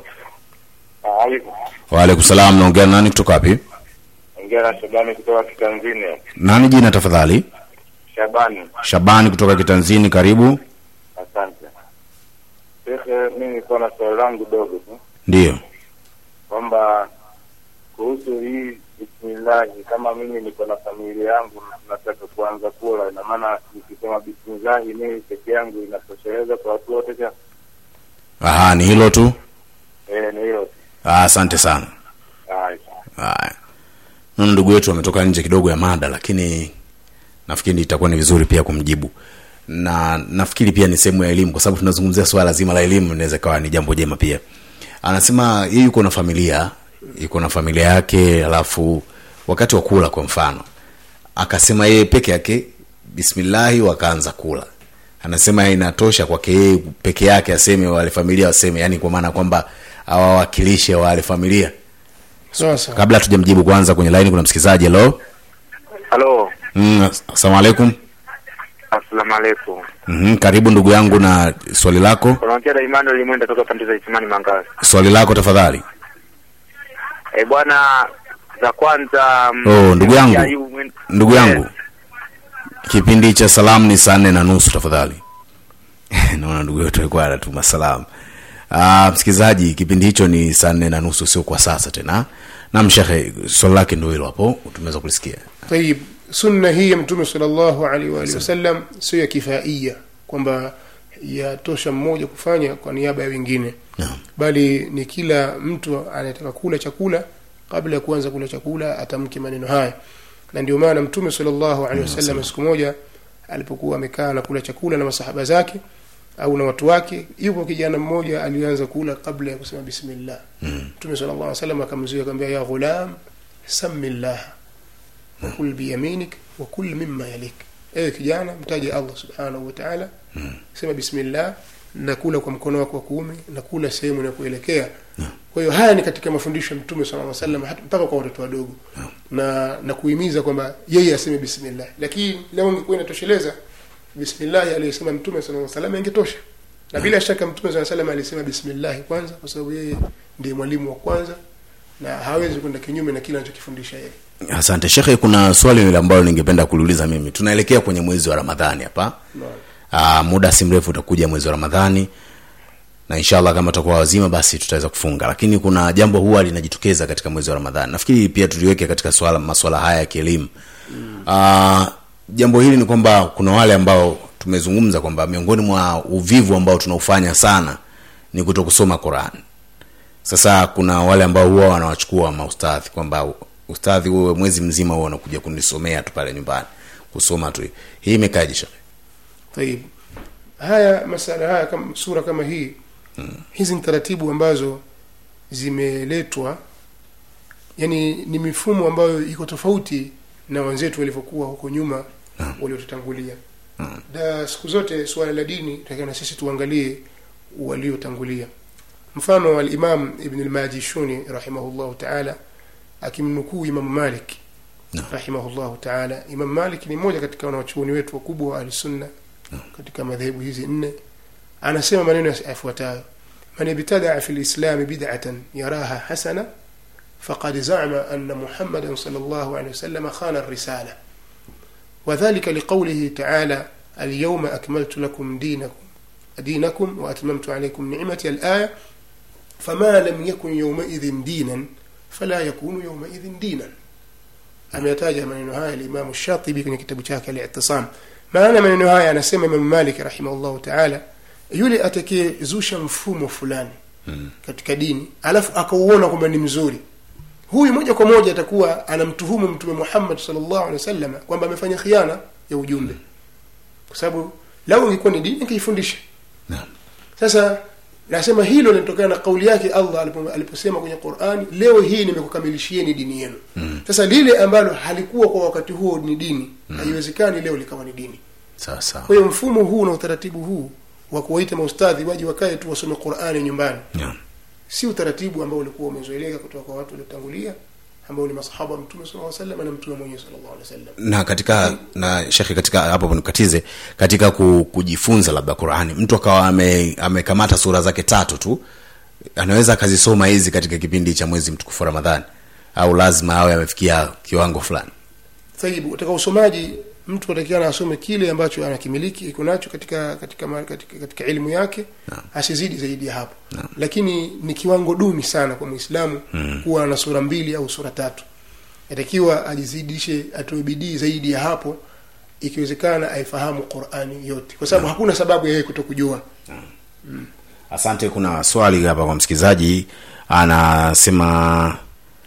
waalaikum salam naongea na nani kutoka wapi
ongea na Shabani kutoka Kitanzini.
nani jina tafadhali
Shabani,
shabani kutoka kitanzini karibu
asante. Shekhe, mi nilikuwa na swali langu dogo tu
ndiyo
kwamba kuhusu hii bismillahi, kama mimi niko na familia yangu na nataka kuanza kula, ina maana nikisema bismillahi mimi peke yangu inatosheleza kwa watu wote? cha
aha ni hilo tu
Eh, ni hiyo tu.
Ah, asante sana
Haya.
haya naona ndugu yetu ametoka nje kidogo ya mada lakini nafikiri itakuwa ni vizuri pia kumjibu na nafikiri pia ni sehemu ya elimu kwa sababu tunazungumzia swala zima la elimu inaweza ikawa ni jambo jema pia anasema yeye yuko na familia yuko na familia yake alafu wakati wa kula kwa mfano akasema yeye peke yake bismillahi wakaanza kula anasema inatosha kwake yeye peke yake aseme wale familia waseme yani kwa maana kwamba awawakilishe wale familia
sawa sawa
kabla tujamjibu kwanza kwenye laini kuna msikilizaji halo
Halo,
mm, asalamu alaikum
assalamu alaikum.
mm-hmm. karibu ndugu yangu na swali lako
Unaongea na Emmanuel Mwenda toka pande za Isimani Mangazi.
swali lako tafadhali
Eh, bwana za kwanza mm,
Oh, ndugu yangu.
ya yu- mwen-
ndugu yangu kipindi cha salamu ni saa nne na nusu tafadhali naona ndugu yetu alikuwa anatuma salamu Ah, msikilizaji kipindi hicho ni saa nne na nusu sio kwa sasa tena nam shekhe swali lake ndo hilo hapo tumeweza kulisikia
tayib sunna hii ya mtume salllahu alaihi waalihi wasallam sio ya kifaia kwamba yatosha mmoja kufanya kwa niaba ya wengine
Naam.
bali ni kila mtu anayetaka kula chakula kabla ya kuanza kula chakula atamke maneno haya na ndio maana mtume salllahu alehi wasallam siku moja alipokuwa amekaa na kula chakula na masahaba zake au na watu wake yupo kijana mmoja alianza kula kabla ya kusema bismillah mtume sala llah salam akamzuia akamwambia ya ghulam sami llah wakul biyaminik wakul mima yalik ewe kijana mtaje allah subhanahu wa taala sema bismillah na kula kwa mkono wako wa kuume na kula sehemu inakuelekea kwa hiyo haya ni katika mafundisho ya mtume sala salam mpaka kwa watoto wadogo na na kuhimiza kwamba yeye aseme bismillah lakini leo ingekuwa inatosheleza bismillahi aliyosema mtume saa salam ingetosha na bila shaka mtume saa salam alisema bismillahi kwanza kwa sababu yeye ndiye mwalimu wa kwanza na hawezi kwenda kinyume na kile anachokifundisha yeye
asante shekhe kuna swali lile ambalo ningependa kuliuliza mimi tunaelekea kwenye mwezi wa ramadhani hapa
Naam.
Aa, muda si mrefu utakuja mwezi wa ramadhani na inshallah kama tutakuwa wazima basi tutaweza kufunga lakini kuna jambo huwa linajitokeza katika mwezi wa ramadhani nafikiri pia tuliweke katika swala maswala haya ya kielimu mm. jambo hili ni kwamba kuna wale ambao tumezungumza kwamba miongoni mwa uvivu ambao tunaufanya sana ni kuto kusoma quran sasa kuna wale ambao huwa wanawachukua maustadhi kwamba ustadhi wewe mwezi mzima huo unakuja kunisomea tu pale nyumbani kusoma tu hii imekaje shekhe
tayib haya masala haya kama sura kama hii hizi ni taratibu ambazo zimeletwa yani ni mifumo ambayo iko tofauti na wenzetu walivyokuwa huko nyuma waliotutangulia na siku zote suala la dini takiwa na sisi tuangalie waliotangulia mfano alimam ibn lmajishuni rahimahullahu taala akimnukuu imamu malik
Naam.
rahimahullahu taala imam malik ni mmoja katika wanawachuoni wetu wakubwa wa ahlisunna katika madhehebu hizi nne anasema maneno yafuatayo man ibtadaa fi lislami bidatan yaraha hasana faqad zama ana muhammadan sal llahu alehi wasalama khana risala وذلك لقوله تعالى اليوم أكملت لكم دينكم دينكم وأتممت عليكم نعمتي الآية فما لم يكن يومئذ دينا فلا يكون يومئذ دينا ameyataja maneno haya limamu shatibi kwenye kitabu chake alitisam maana maneno haya anasema imamu malik rahimahullahu taala yule atakayezusha mfumo fulani
mm.
katika dini alafu akauona kwamba ni mzuri huyu moja kwa moja atakuwa anamtuhumu mtume muhammad salllahu alehi wasallam kwamba amefanya khiana ya ujumbe kwa sababu lau ingekuwa ni dini ingeifundisha
Naam.
sasa nasema hilo linatokana na kauli yake allah alipo- aliposema kwenye qurani leo hii nimekukamilishieni dini yenu
Mm.
sasa lile ambalo halikuwa kwa wakati huo ni dini haiwezekani leo likawa ni dini
sawa sawa
kwa hiyo mfumo huu na utaratibu huu wa kuwaita maustadhi waje wakae tu wasome qurani nyumbani
Naam.
si utaratibu ambao ulikuwa umezoeleka kutoka kwa watu waliotangulia ambao ni masahaba wa mtume sallallahu alaihi wasallam na mtume mwenyewe sallallahu alaihi wasallam
na katika na shekhe katika hapo nikatize katika ku, kujifunza labda qurani mtu akawa ame- amekamata sura zake tatu tu anaweza akazisoma hizi katika kipindi cha mwezi mtukufu wa ramadhani au lazima awe amefikia kiwango fulani
tayib katika usomaji mtu atakiana asome kile ambacho anakimiliki iko nacho katika katika, ma- katika, katika elimu yake
Naam.
asizidi zaidi ya hapo
Naam.
lakini ni kiwango duni sana kwa mwislamu
Mm.
kuwa na sura mbili au sura tatu atakiwa ajizidishe atoe bidii zaidi ya hapo ikiwezekana aifahamu qurani yote kwa sababu hakuna sababu ya yeye kutokujua
asante kuna swali hapa kwa msikilizaji anasema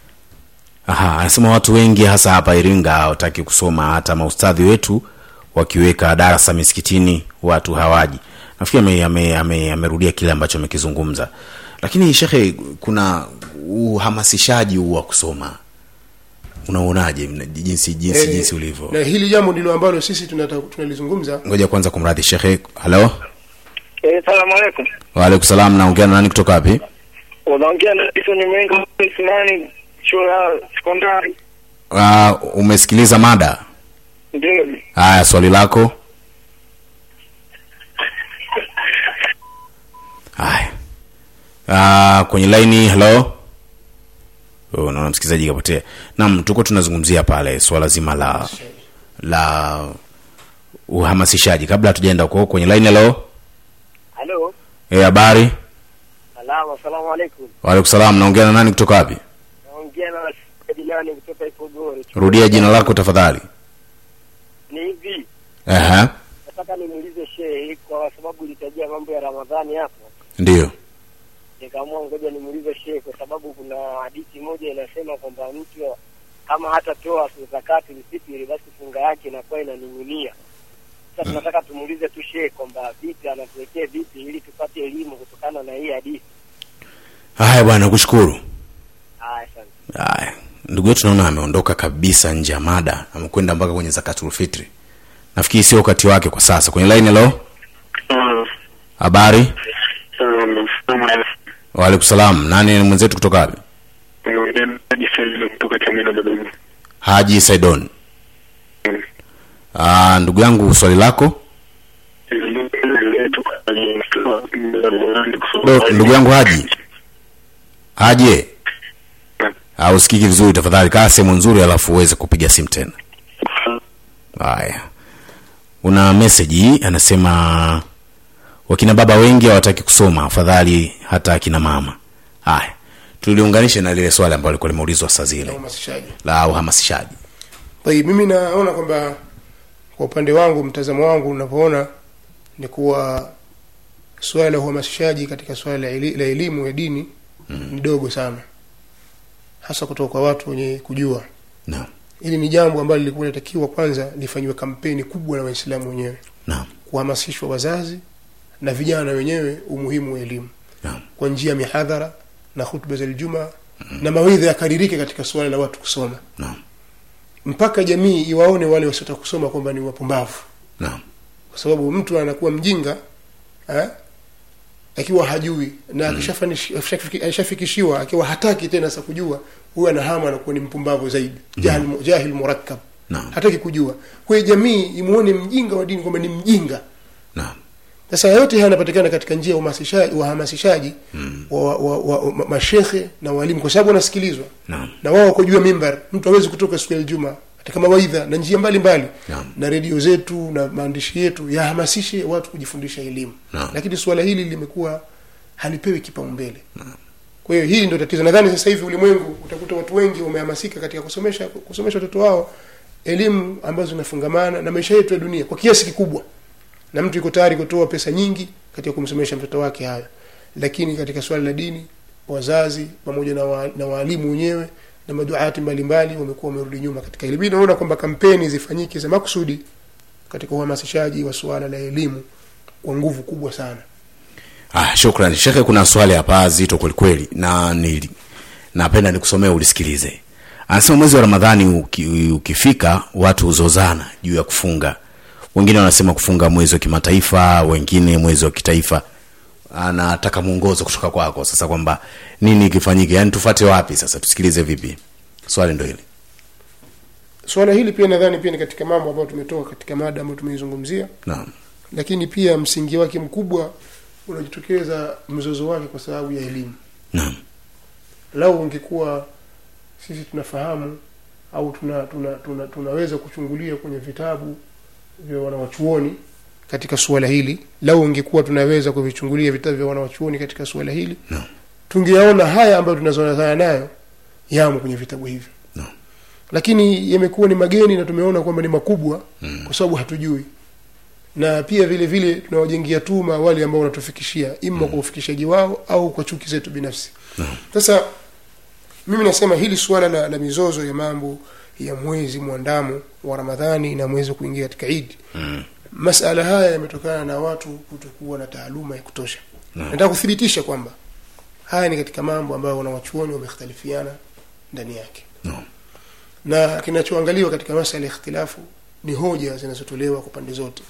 aha anasema watu wengi hasa hapa iringa hawataki kusoma hata maustadhi wetu wakiweka darasa misikitini watu hawaji nafikiri amerudia ame, ame, amerudia kile ambacho amekizungumza lakini shekhe kuna uhamasishaji huu wa kusoma unaonaje mna- jinsi jinsi
Eh,
jinsi ulivyo
na hili jambo ndilo ambalo sisi tunata- tunalizungumza
ngoja kwanza kumradhi shekhe halo
Eh, salamu alaikum.
waalaikum salam naongea na nani kutoka wapi
Unaongea na Jason Mwenga Ismani chuo ya sekondari.
uh, umesikiliza mada
Ndio.
haya swali lako haya uh, kwenye laini halo Oh, naona msikilizaji kapotea nam tuko tunazungumzia pale swala zima la la uhamasishaji kabla hatujaenda huko kwenye laini halo
Halo.
Eh, habari
Salamu, asalamu alaikum.
waalaikum salam naongea na nani kutoka wapi
Naongea na Dilani kutoka Ipogoro.
rudia jina lako tafadhali
Ni hivi,
Ehe,
nataka nimuulize shehe kwa sababu ulitajia mambo ya Ramadhani hapo.
ndio
Nikaamua ngoja nimuulize shehe kwa sababu kuna hadithi moja inasema kwamba mtu kama hatatoa zakati msitiri basi funga yake inakuwa inaning'inia. Sasa tunataka tumuulize tu shehe kwamba vipi anatuwekee vipi ili tupate elimu kutokana na hii hadithi.
haya bwana kushukuru
Haya, asante.
haya ndugu yetu naona ameondoka kabisa nje ya mada amekwenda mpaka kwenye zakatul fitri nafikiri sio wakati wake kwa sasa kwenye line lo habari waalaikum salam nani ni mwenzetu kutoka wapi
kutoka Chamwino Dodoma.
haji saidon Ah, ndugu yangu swali lako Do, ndugu yangu haji haji ah, usikiki vizuri tafadhali kaa sehemu nzuri alafu uweze kupiga simu tena haya una meseji anasema wakina baba wengi hawataki kusoma afadhali hata akina mama haya tuliunganishe na lile swali ambalo likuwa limeulizwa saa
na
zile
uhamasishaji
la uhamasishaji
Tayib, mimi naona kwamba kwa upande wangu mtazamo wangu unavyoona ni kuwa suala la uhamasishaji katika suala la eli- la elimu ya dini mm. ni dogo sana hasa kutoka kwa watu wenye kujua
naam
hili ni jambo ambalo lilikuwa linatakiwa kwanza lifanyiwe kampeni kubwa na waislamu wenyewe
naam
kuhamasishwa wazazi na vijana wenyewe umuhimu wa elimu
naam
kwa njia ya mihadhara na hutuba za ljuma na mawidha yakaririke katika suala la watu kusoma
naam
mpaka jamii iwaone wale wasiotaka kusoma kwamba ni wapumbavu
naam
kwa sababu mtu anakuwa mjinga eh, akiwa hajui na akishafanish- akishafiki- akishafikishiwa akiwa hataki tena sa kujua huyo anahama anakuwa ni mpumbavu zaidi jahil, jahil murakkab
naam
hataki kujua kwa hiyo jamii imuone mjinga wa dini kwamba ni mjinga
naam
sasa yote haya yanapatikana katika njia ya uhamasishaji uhamasishaji wa, wa, wa, wa ma- mashekhe na walimu kwa sababu wanasikilizwa
naam
na wao wako juu ya mimbar mtu hawezi kutoka siku ya Ijumaa katika mawaidha na njia mbalimbali
Naam.
na redio zetu na maandishi yetu yahamasishe watu kujifundisha elimu
Naam.
lakini suala hili limekuwa halipewi kipaumbele kwa hiyo hili ndio tatizo nadhani sasa hivi ulimwengu utakuta watu wengi wamehamasika katika kusomesha kusomesha watoto wao elimu ambazo zinafungamana na maisha yetu ya dunia kwa kiasi kikubwa na mtu yuko tayari kutoa pesa nyingi katika kumsomesha mtoto wake hayo lakini katika swala la dini wazazi pamoja na, wa, na waalimu wenyewe na maduati mbalimbali wamekuwa wamerudi nyuma katika elimu Hii naona kwamba kampeni zifanyike za makusudi katika uhamasishaji wa suala la elimu kwa nguvu kubwa sana
ah shukran shekhe kuna swali hapa zito kwelikweli na ni napenda nikusomea ulisikilize anasema mwezi wa ramadhani uki, ukifika watu huzozana juu ya kufunga wengine wanasema kufunga mwezi wa kimataifa wengine mwezi wa kitaifa anataka mwongozo kutoka kwako sasa kwamba nini kifanyike yaani tufate wapi sasa tusikilize vipi swali ndo hili
swala hili pia nadhani pia ni katika mambo ambayo tumetoka katika mada ambayo tumeizungumzia
naam
lakini pia msingi wake mkubwa unajitokeza mzozo wake kwa sababu ya elimu
naam
lau ungekuwa sisi tunafahamu au tuna, tuna, tuna, tunaweza kuchungulia kwenye vitabu vya wanawachuoni katika suala hili lau ungekuwa tunaweza kuvichungulia vitabu vya wanawachuoni katika suala hili
Naam.
tungeyaona haya ambayo tunazonazana nayo yamo kwenye vitabu hivyo
Naam.
lakini yamekuwa ni mageni na tumeona kwamba ni makubwa mm. kwa sababu hatujui na pia vile vile tunawajengia tuma wale ambao wanatufikishia ima kwa ufikishaji wao au kwa chuki zetu binafsi
Naam.
sasa mimi nasema hili suala la, la mizozo ya mambo ya mwezi mwandamo wa ramadhani na mwezi wa kuingia katika idi
Mm.
masala haya yametokana na watu kutokuwa na taaluma ya kutosha
Naam.
nataka kuthibitisha kwamba haya ni katika mambo ambayo wanawachuoni wamekhtalifiana ndani yake
Naam.
na kinachoangaliwa katika masala ya ikhtilafu ni hoja zinazotolewa kwa pande zote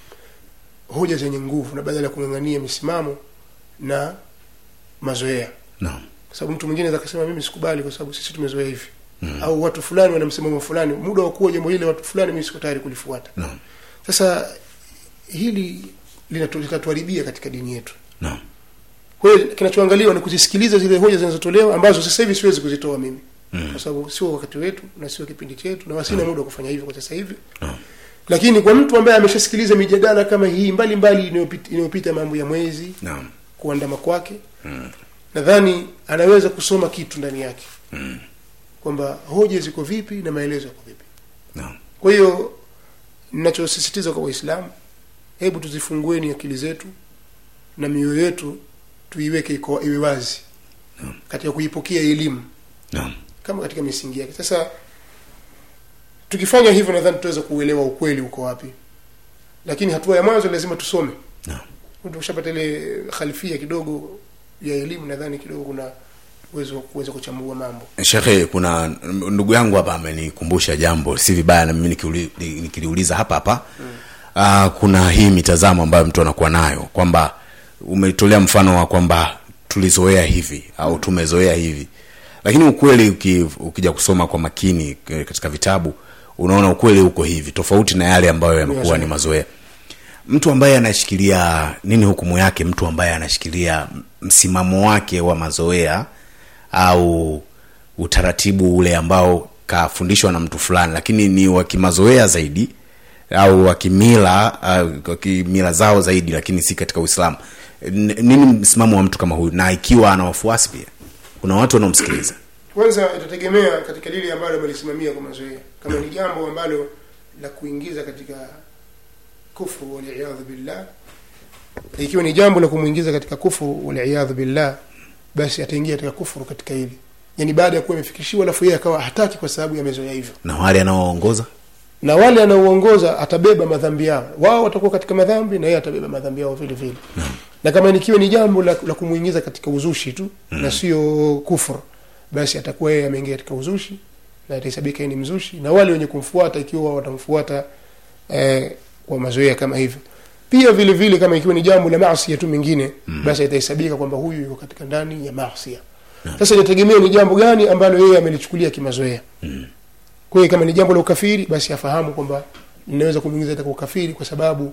hoja zenye nguvu na badala ya kung'ang'ania misimamo na mazoea
naam
kwa sababu mtu mwingine akasema mimi sikubali kwa sababu sisi tumezoea hivi mm. au watu fulani wana msimamo fulani muda wa kuwa jambo hili watu fulani mimi siko tayari kulifuata
naam
sasa hili linatu- litatuharibia katika dini yetu
naam
kwa hiyo kinachoangaliwa ni kuzisikiliza zile hoja zinazotolewa ambazo sasa hivi siwezi kuzitoa mimi mm. kwa sababu sio wakati wetu na sio kipindi chetu na wasina muda wa kufanya hivyo kwa sasa hivi
Naam.
lakini kwa mtu ambaye ameshasikiliza mijadala kama hii mbalimbali inayopita, inayopita mambo ya mwezi
naam
kuandama kwake nadhani anaweza kusoma kitu ndani yake
Mm.
kwamba hoja ziko vipi na maelezo yako vipi
naam
kwa hiyo ninachosisitiza kwa waislamu hebu tuzifungueni akili zetu na mioyo yetu tuiweke iko iwe wazi katika kuipokea elimu
naam
kama katika misingi yake sasa tukifanya hivyo nadhani tutaweza kuuelewa ukweli uko wapi lakini hatua ya mwanzo lazima tusome
naam
tukishapata ile khalfia kidogo ya elimu nadhani kidogo kuna uwezo wa kuweza kuchambua mambo
shekhe kuna ndugu yangu hapa amenikumbusha jambo si vibaya na mimi nikiuli- ni- nikiliuliza hapa hapa mm. kuna hii mitazamo ambayo mtu anakuwa nayo kwamba umetolea mfano wa kwamba tulizoea hivi au tumezoea hivi lakini ukweli uki, ukija kusoma kwa makini eh, katika vitabu unaona ukweli uko hivi tofauti na yale ambayo yamekuwa ni mazoea mtu ambaye anashikilia nini hukumu yake mtu ambaye anashikilia msimamo wake wa mazoea au utaratibu ule ambao kafundishwa na mtu fulani lakini ni wa kimazoea zaidi au wa kimila uh, wa kimila zao zaidi lakini si katika uislamu N- nini msimamo wa mtu kama huyu na ikiwa ana wafuasi pia kuna watu wanaomsikiliza
kwanza itategemea katika lile ambalo amelisimamia kwa mazoea kama ni jambo ambalo la kuingiza katika kufru waliyadhu billah ikiwa ni jambo la kumwingiza katika kufru waliyadhu billah basi ataingia katika kufuru katika hili yani baada ya kuwa amefikishiwa alafu yeye akawa hataki kwa sababu yamezoea hivyo
na wale anaoongoza
na wale anaoongoza atabeba madhambi yao wao watakuwa katika madhambi na yeye atabeba madhambi yao vile vile na kama nikiwa ni jambo la, la kumuingiza katika uzushi tu na sio kufur basi atakuwa yeye ameingia katika uzushi na atahesabika yeye ni mzushi na wale wenye kumfuata ikiwa watamfuata eh, kwa mazoea kama hivyo pia vile vile kama ikiwa ni jambo la maasia tu mengine mm. basi itahesabika kwamba huyu yuko katika ndani ya maasia sasa inategemea ni jambo gani ambalo yeye amelichukulia kimazoea
Mm.
kwa hiyo kama ni jambo la ukafiri basi afahamu kwamba linaweza kumwingiza katika ukafiri kwa sababu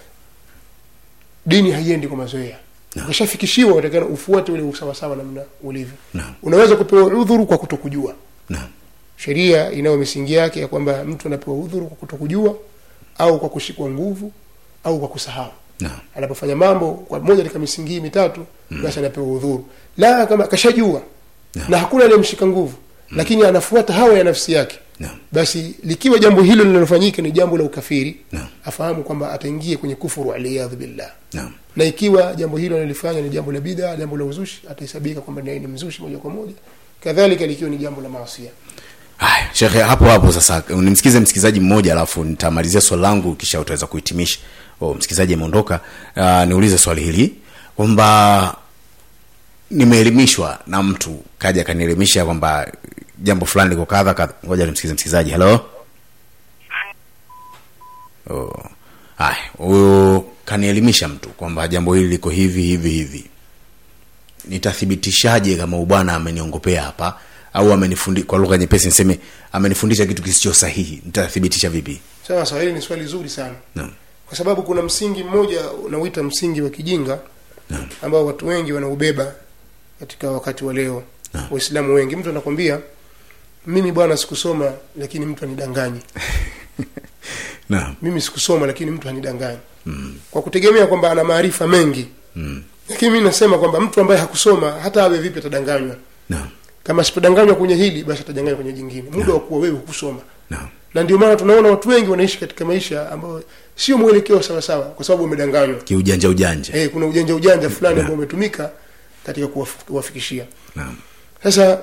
dini haiendi kwa mazoea
Naam.
ukishafikishiwa utakana ufuate ule usawasawa namna ulivyo
Naam.
unaweza kupewa udhuru kwa kutokujua
naam
sheria inayo misingi yake ya kwamba mtu anapewa udhuru kwa kutokujua au kwa kushikwa nguvu au kwa kusahau
naam
anapofanya mambo kwa moja katika misingi hii mitatu basi anapewa udhuru la kama kashajua
Naam.
na hakuna aliyemshika nguvu lakini anafuata hawa ya nafsi yake
naam
basi likiwa jambo hilo linalofanyika ni jambo la ukafiri
Naam.
afahamu kwamba ataingia kwenye kufuru aliyadhu billah
naam
na ikiwa jambo hilo analifanya ni jambo la bidha jambo la uzushi atahesabika kwamba naye ni mzushi moja kwa moja kadhalika likiwa ni jambo la maasia
haya shekhe hapo hapo sasa nimsikize msikilizaji mmoja alafu nitamalizia swali langu kisha utaweza kuhitimisha oh, msikilizaji ameondoka uh, niulize swali hili kwamba nimeelimishwa na mtu kaja akanielimisha kwamba jambo fulani liko kadha kadha ngoja nimsikize msikilizaji halo oh. haya huyo kanielimisha mtu kwamba jambo hili liko hivi hivi hivi nitathibitishaje kama ubwana ameniongopea hapa au amenifundi kwa lugha nyepesi niseme amenifundisha kitu kisicho sahihi nitathibitisha vipi
sawa sawa hili ni swali zuri sana
naam
kwa sababu kuna msingi mmoja unauita msingi wa kijinga
Naam.
ambao watu wengi wanaubeba katika wakati wa leo
Naam.
waislamu wengi mtu anakwambia mimi bwana sikusoma lakini mtu anidanganyi
naam
mimi sikusoma lakini mtu anidanganyi mm. kwa kutegemea kwamba ana maarifa mengi
mm.
lakini mi nasema kwamba mtu ambaye hakusoma hata awe vipi atadanganywa
naam
kama asipodanganywa kwenye hili basi atadanganywa kwenye jingine muda wa kuwa wewe hukusoma
naam
na ndio maana tunaona watu wengi wanaishi katika maisha ambayo sio mwelekeo sawasawa kwa sababu umedanganywa
kiujanja ujanja
eh, kuna ujanja ujanja fulani ambao umetumika katika kuwaf- kuwafikishia
naam
sasa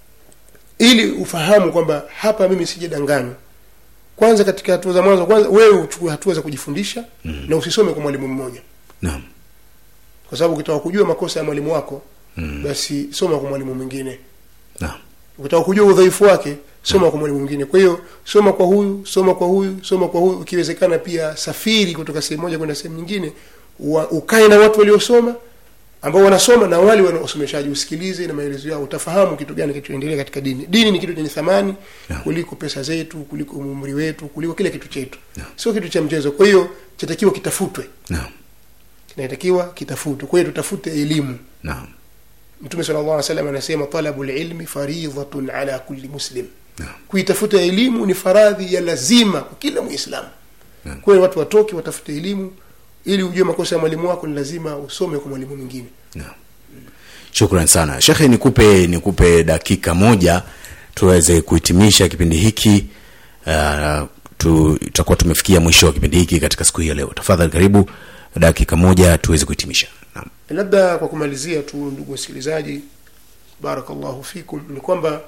ili ufahamu kwamba hapa mimi sijadanganywa kwanza katika hatua za mwanzo kwanza wewe uchukue hatua za kujifundisha mm. na usisome kwa mwalimu mmoja
naam
kwa sababu ukitaka kujua makosa ya mwalimu wako
Mm.
basi soma kwa mwalimu mwingine
naam
ukitaka kujua udhaifu wake soma kwa mwalimu mwingine kwa hiyo soma kwa huyu soma kwa huyu soma kwa huyu ukiwezekana pia safiri kutoka sehemu moja kwenda sehemu nyingine wa, ukae na watu waliosoma ambao wanasoma na wale wanaosomeshaji usikilize na maelezo yao utafahamu kitu gani kinachoendelea katika dini dini ni kitu chenye thamani
Naam.
kuliko pesa zetu kuliko umri wetu kuliko kila kitu chetu sio kitu cha mchezo kwa hiyo chatakiwa kitafutwe
naam
kinatakiwa kitafutwe kwa hiyo tutafute elimu
naam
mtume sala llah salam anasema talabu lilmi faridhatun ala kulli muslim
naam
kuitafuta elimu ni faradhi ya lazima kwa kila muislamu
Naam.
kwa hiyo watu watoke watafute elimu ili ujue makosa ya mwalimu wako ni lazima usome kwa mwalimu mwingine
Naam. shukran sana shekhe nikupe nikupe dakika moja tuweze kuhitimisha kipindi hiki uh, tu- tutakuwa tumefikia mwisho wa kipindi hiki katika siku hii ya leo tafadhali karibu dakika moja tuweze kuhitimisha Naam.
labda kwa kumalizia tu ndugu wasikilizaji barakallahu fikum ni kwamba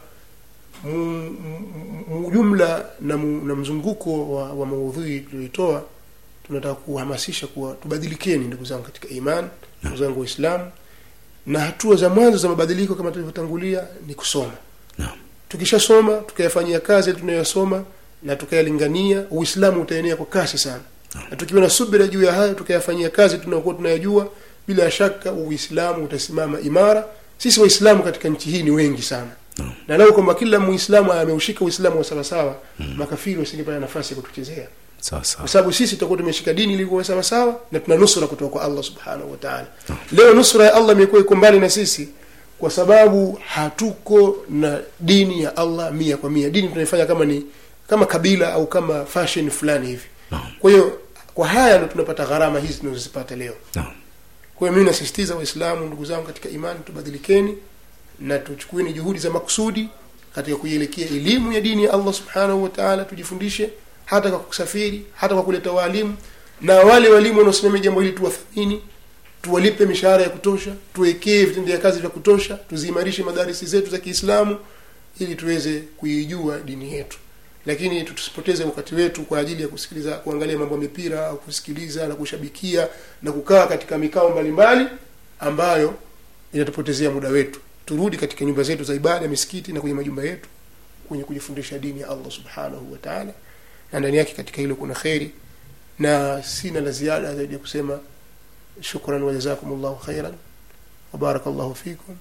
mu- mu- mu- jumla na, mu- na mzunguko wa, wa maudhui tulioitoa tunataka kuhamasisha kuwa tubadilikeni ndugu zangu katika iman ndugu zangu waislamu na hatua za mwanzo za mabadiliko kama tulivyotangulia ni kusoma
Naam.
tukishasoma tukayafanyia kazi yale tunayosoma na tukayalingania uislamu utaenea kwa kasi sana na tukiwa na subira juu ya hayo tukayafanyia kazi tunaokuwa tunayajua bila shaka uislamu utasimama imara sisi waislamu katika nchi hii ni wengi sana
Naam.
na lau kwamba kila muislamu ameushika uislamu wa sawasawa makafiri wasingepata nafasi ya kutuchezea
sawa sawa
kwa sababu sisi tutakuwa tumeshika dini ilikuwa sawa sawa na tuna nusra kutoka kwa Allah subhanahu wa ta'ala leo nusra ya Allah imekuwa iko mbali na sisi kwa sababu hatuko na dini ya Allah mia kwa mia dini tunaifanya kama ni kama kabila au kama fashion fulani hivi
Naam.
kwa hiyo kwa haya ndo tunapata gharama hizi tunazozipata leo
Naam.
kwa hiyo mimi nasisitiza waislamu ndugu zangu katika imani tubadilikeni na tuchukueni juhudi za makusudi katika kuielekea elimu ya dini ya allah subhanahu wa taala tujifundishe hata kwa kusafiri hata kwa kuleta waalimu na wale walimu wanaosimamia jambo hili tuwathamini tuwalipe mishahara ya kutosha tuwekee vitendea kazi vya kutosha tuziimarishe madarisi zetu za kiislamu ili tuweze kuijua dini yetu lakini tusipoteze wakati wetu kwa ajili ya kusikiliza kuangalia mambo ya mipira au kusikiliza na kushabikia na kukaa katika mikao mbalimbali ambayo inatupotezea muda wetu turudi katika nyumba zetu za ibada misikiti na kwenye majumba yetu kwenye kujifundisha dini ya allah subhanahu wa taala na ndani yake katika hilo kuna kheri na sina la ziada zaidi ya kusema shukran wajazakumullahu khairan wabarakallahu fikum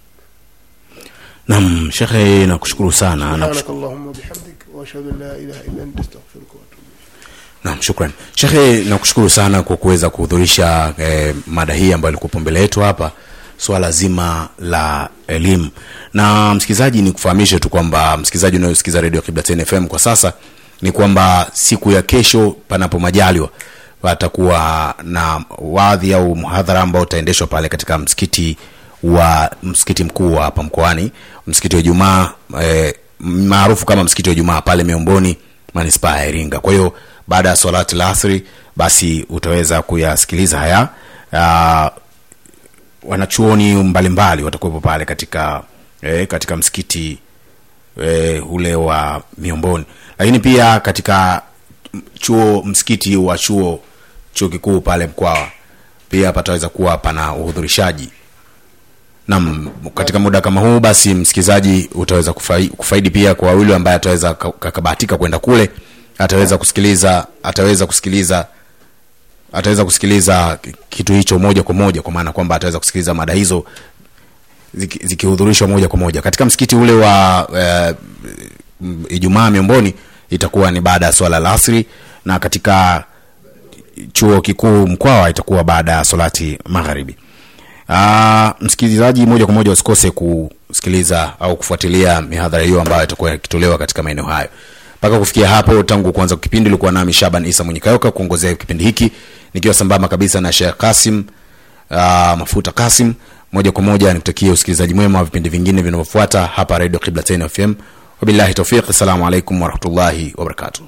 Naam, shekhe nakushukuru sana. Nakushukuru.
سبحانك اللهم وبحمدك واشهد ان لا اله الا انت استغفرك واتوب اليك
Naam, shukran. Shekhe nakushukuru sana kwa kuweza kuhudhurisha eh, mada hii ambayo ilikuwa mbele yetu hapa, swala zima la elimu. Na msikilizaji, ni kufahamishe tu kwamba msikilizaji unayosikiza Radio Kibla FM kwa sasa ni kwamba siku ya kesho, panapo majaliwa, patakuwa na wadhi au mhadhara ambao utaendeshwa pale katika msikiti wa msikiti mkuu wa hapa mkoani, msikiti wa Ijumaa eh, maarufu kama msikiti wa Ijumaa pale Miomboni, manispaa ya Iringa. Kwa hiyo baada ya salati la asri, basi utaweza kuyasikiliza haya uh, wanachuoni mbalimbali watakuwepo pale katika eh, katika msikiti eh, ule wa Miomboni, lakini pia katika chuo msikiti wa chuo chuo kikuu pale Mkwawa pia pataweza kuwa pana uhudhurishaji Naam, katika muda kama huu basi msikilizaji utaweza kufai, kufaidi pia kwa yule ambaye ataweza ka- kakabahatika kwenda kule ataweza kusikiliza ataweza kusikiliza ataweza kusikiliza kitu hicho moja kwa moja kwa maana kwamba ataweza kusikiliza mada hizo ziki- zikihudhurishwa moja kwa moja katika msikiti ule wa eh, m- Ijumaa Miomboni itakuwa ni baada ya swala la asri na katika chuo kikuu Mkwawa itakuwa baada ya salati magharibi. Ah, msikilizaji, moja kwa moja usikose kusikiliza au kufuatilia mihadhara hiyo ambayo itakuwa ikitolewa katika maeneo hayo. Mpaka kufikia hapo, tangu kuanza kwa kipindi, ulikuwa nami Shaban Isa Mwenyekayoka kuongozea kipindi hiki nikiwa sambamba kabisa na Sheikh Kasim uh, Mafuta Kasim. Moja kwa moja nikutakia usikilizaji mwema wa vipindi vingine vinavyofuata hapa Radio Qibla FM. Wabillahi tawfiq, assalamu alaikum warahmatullahi wabarakatuh.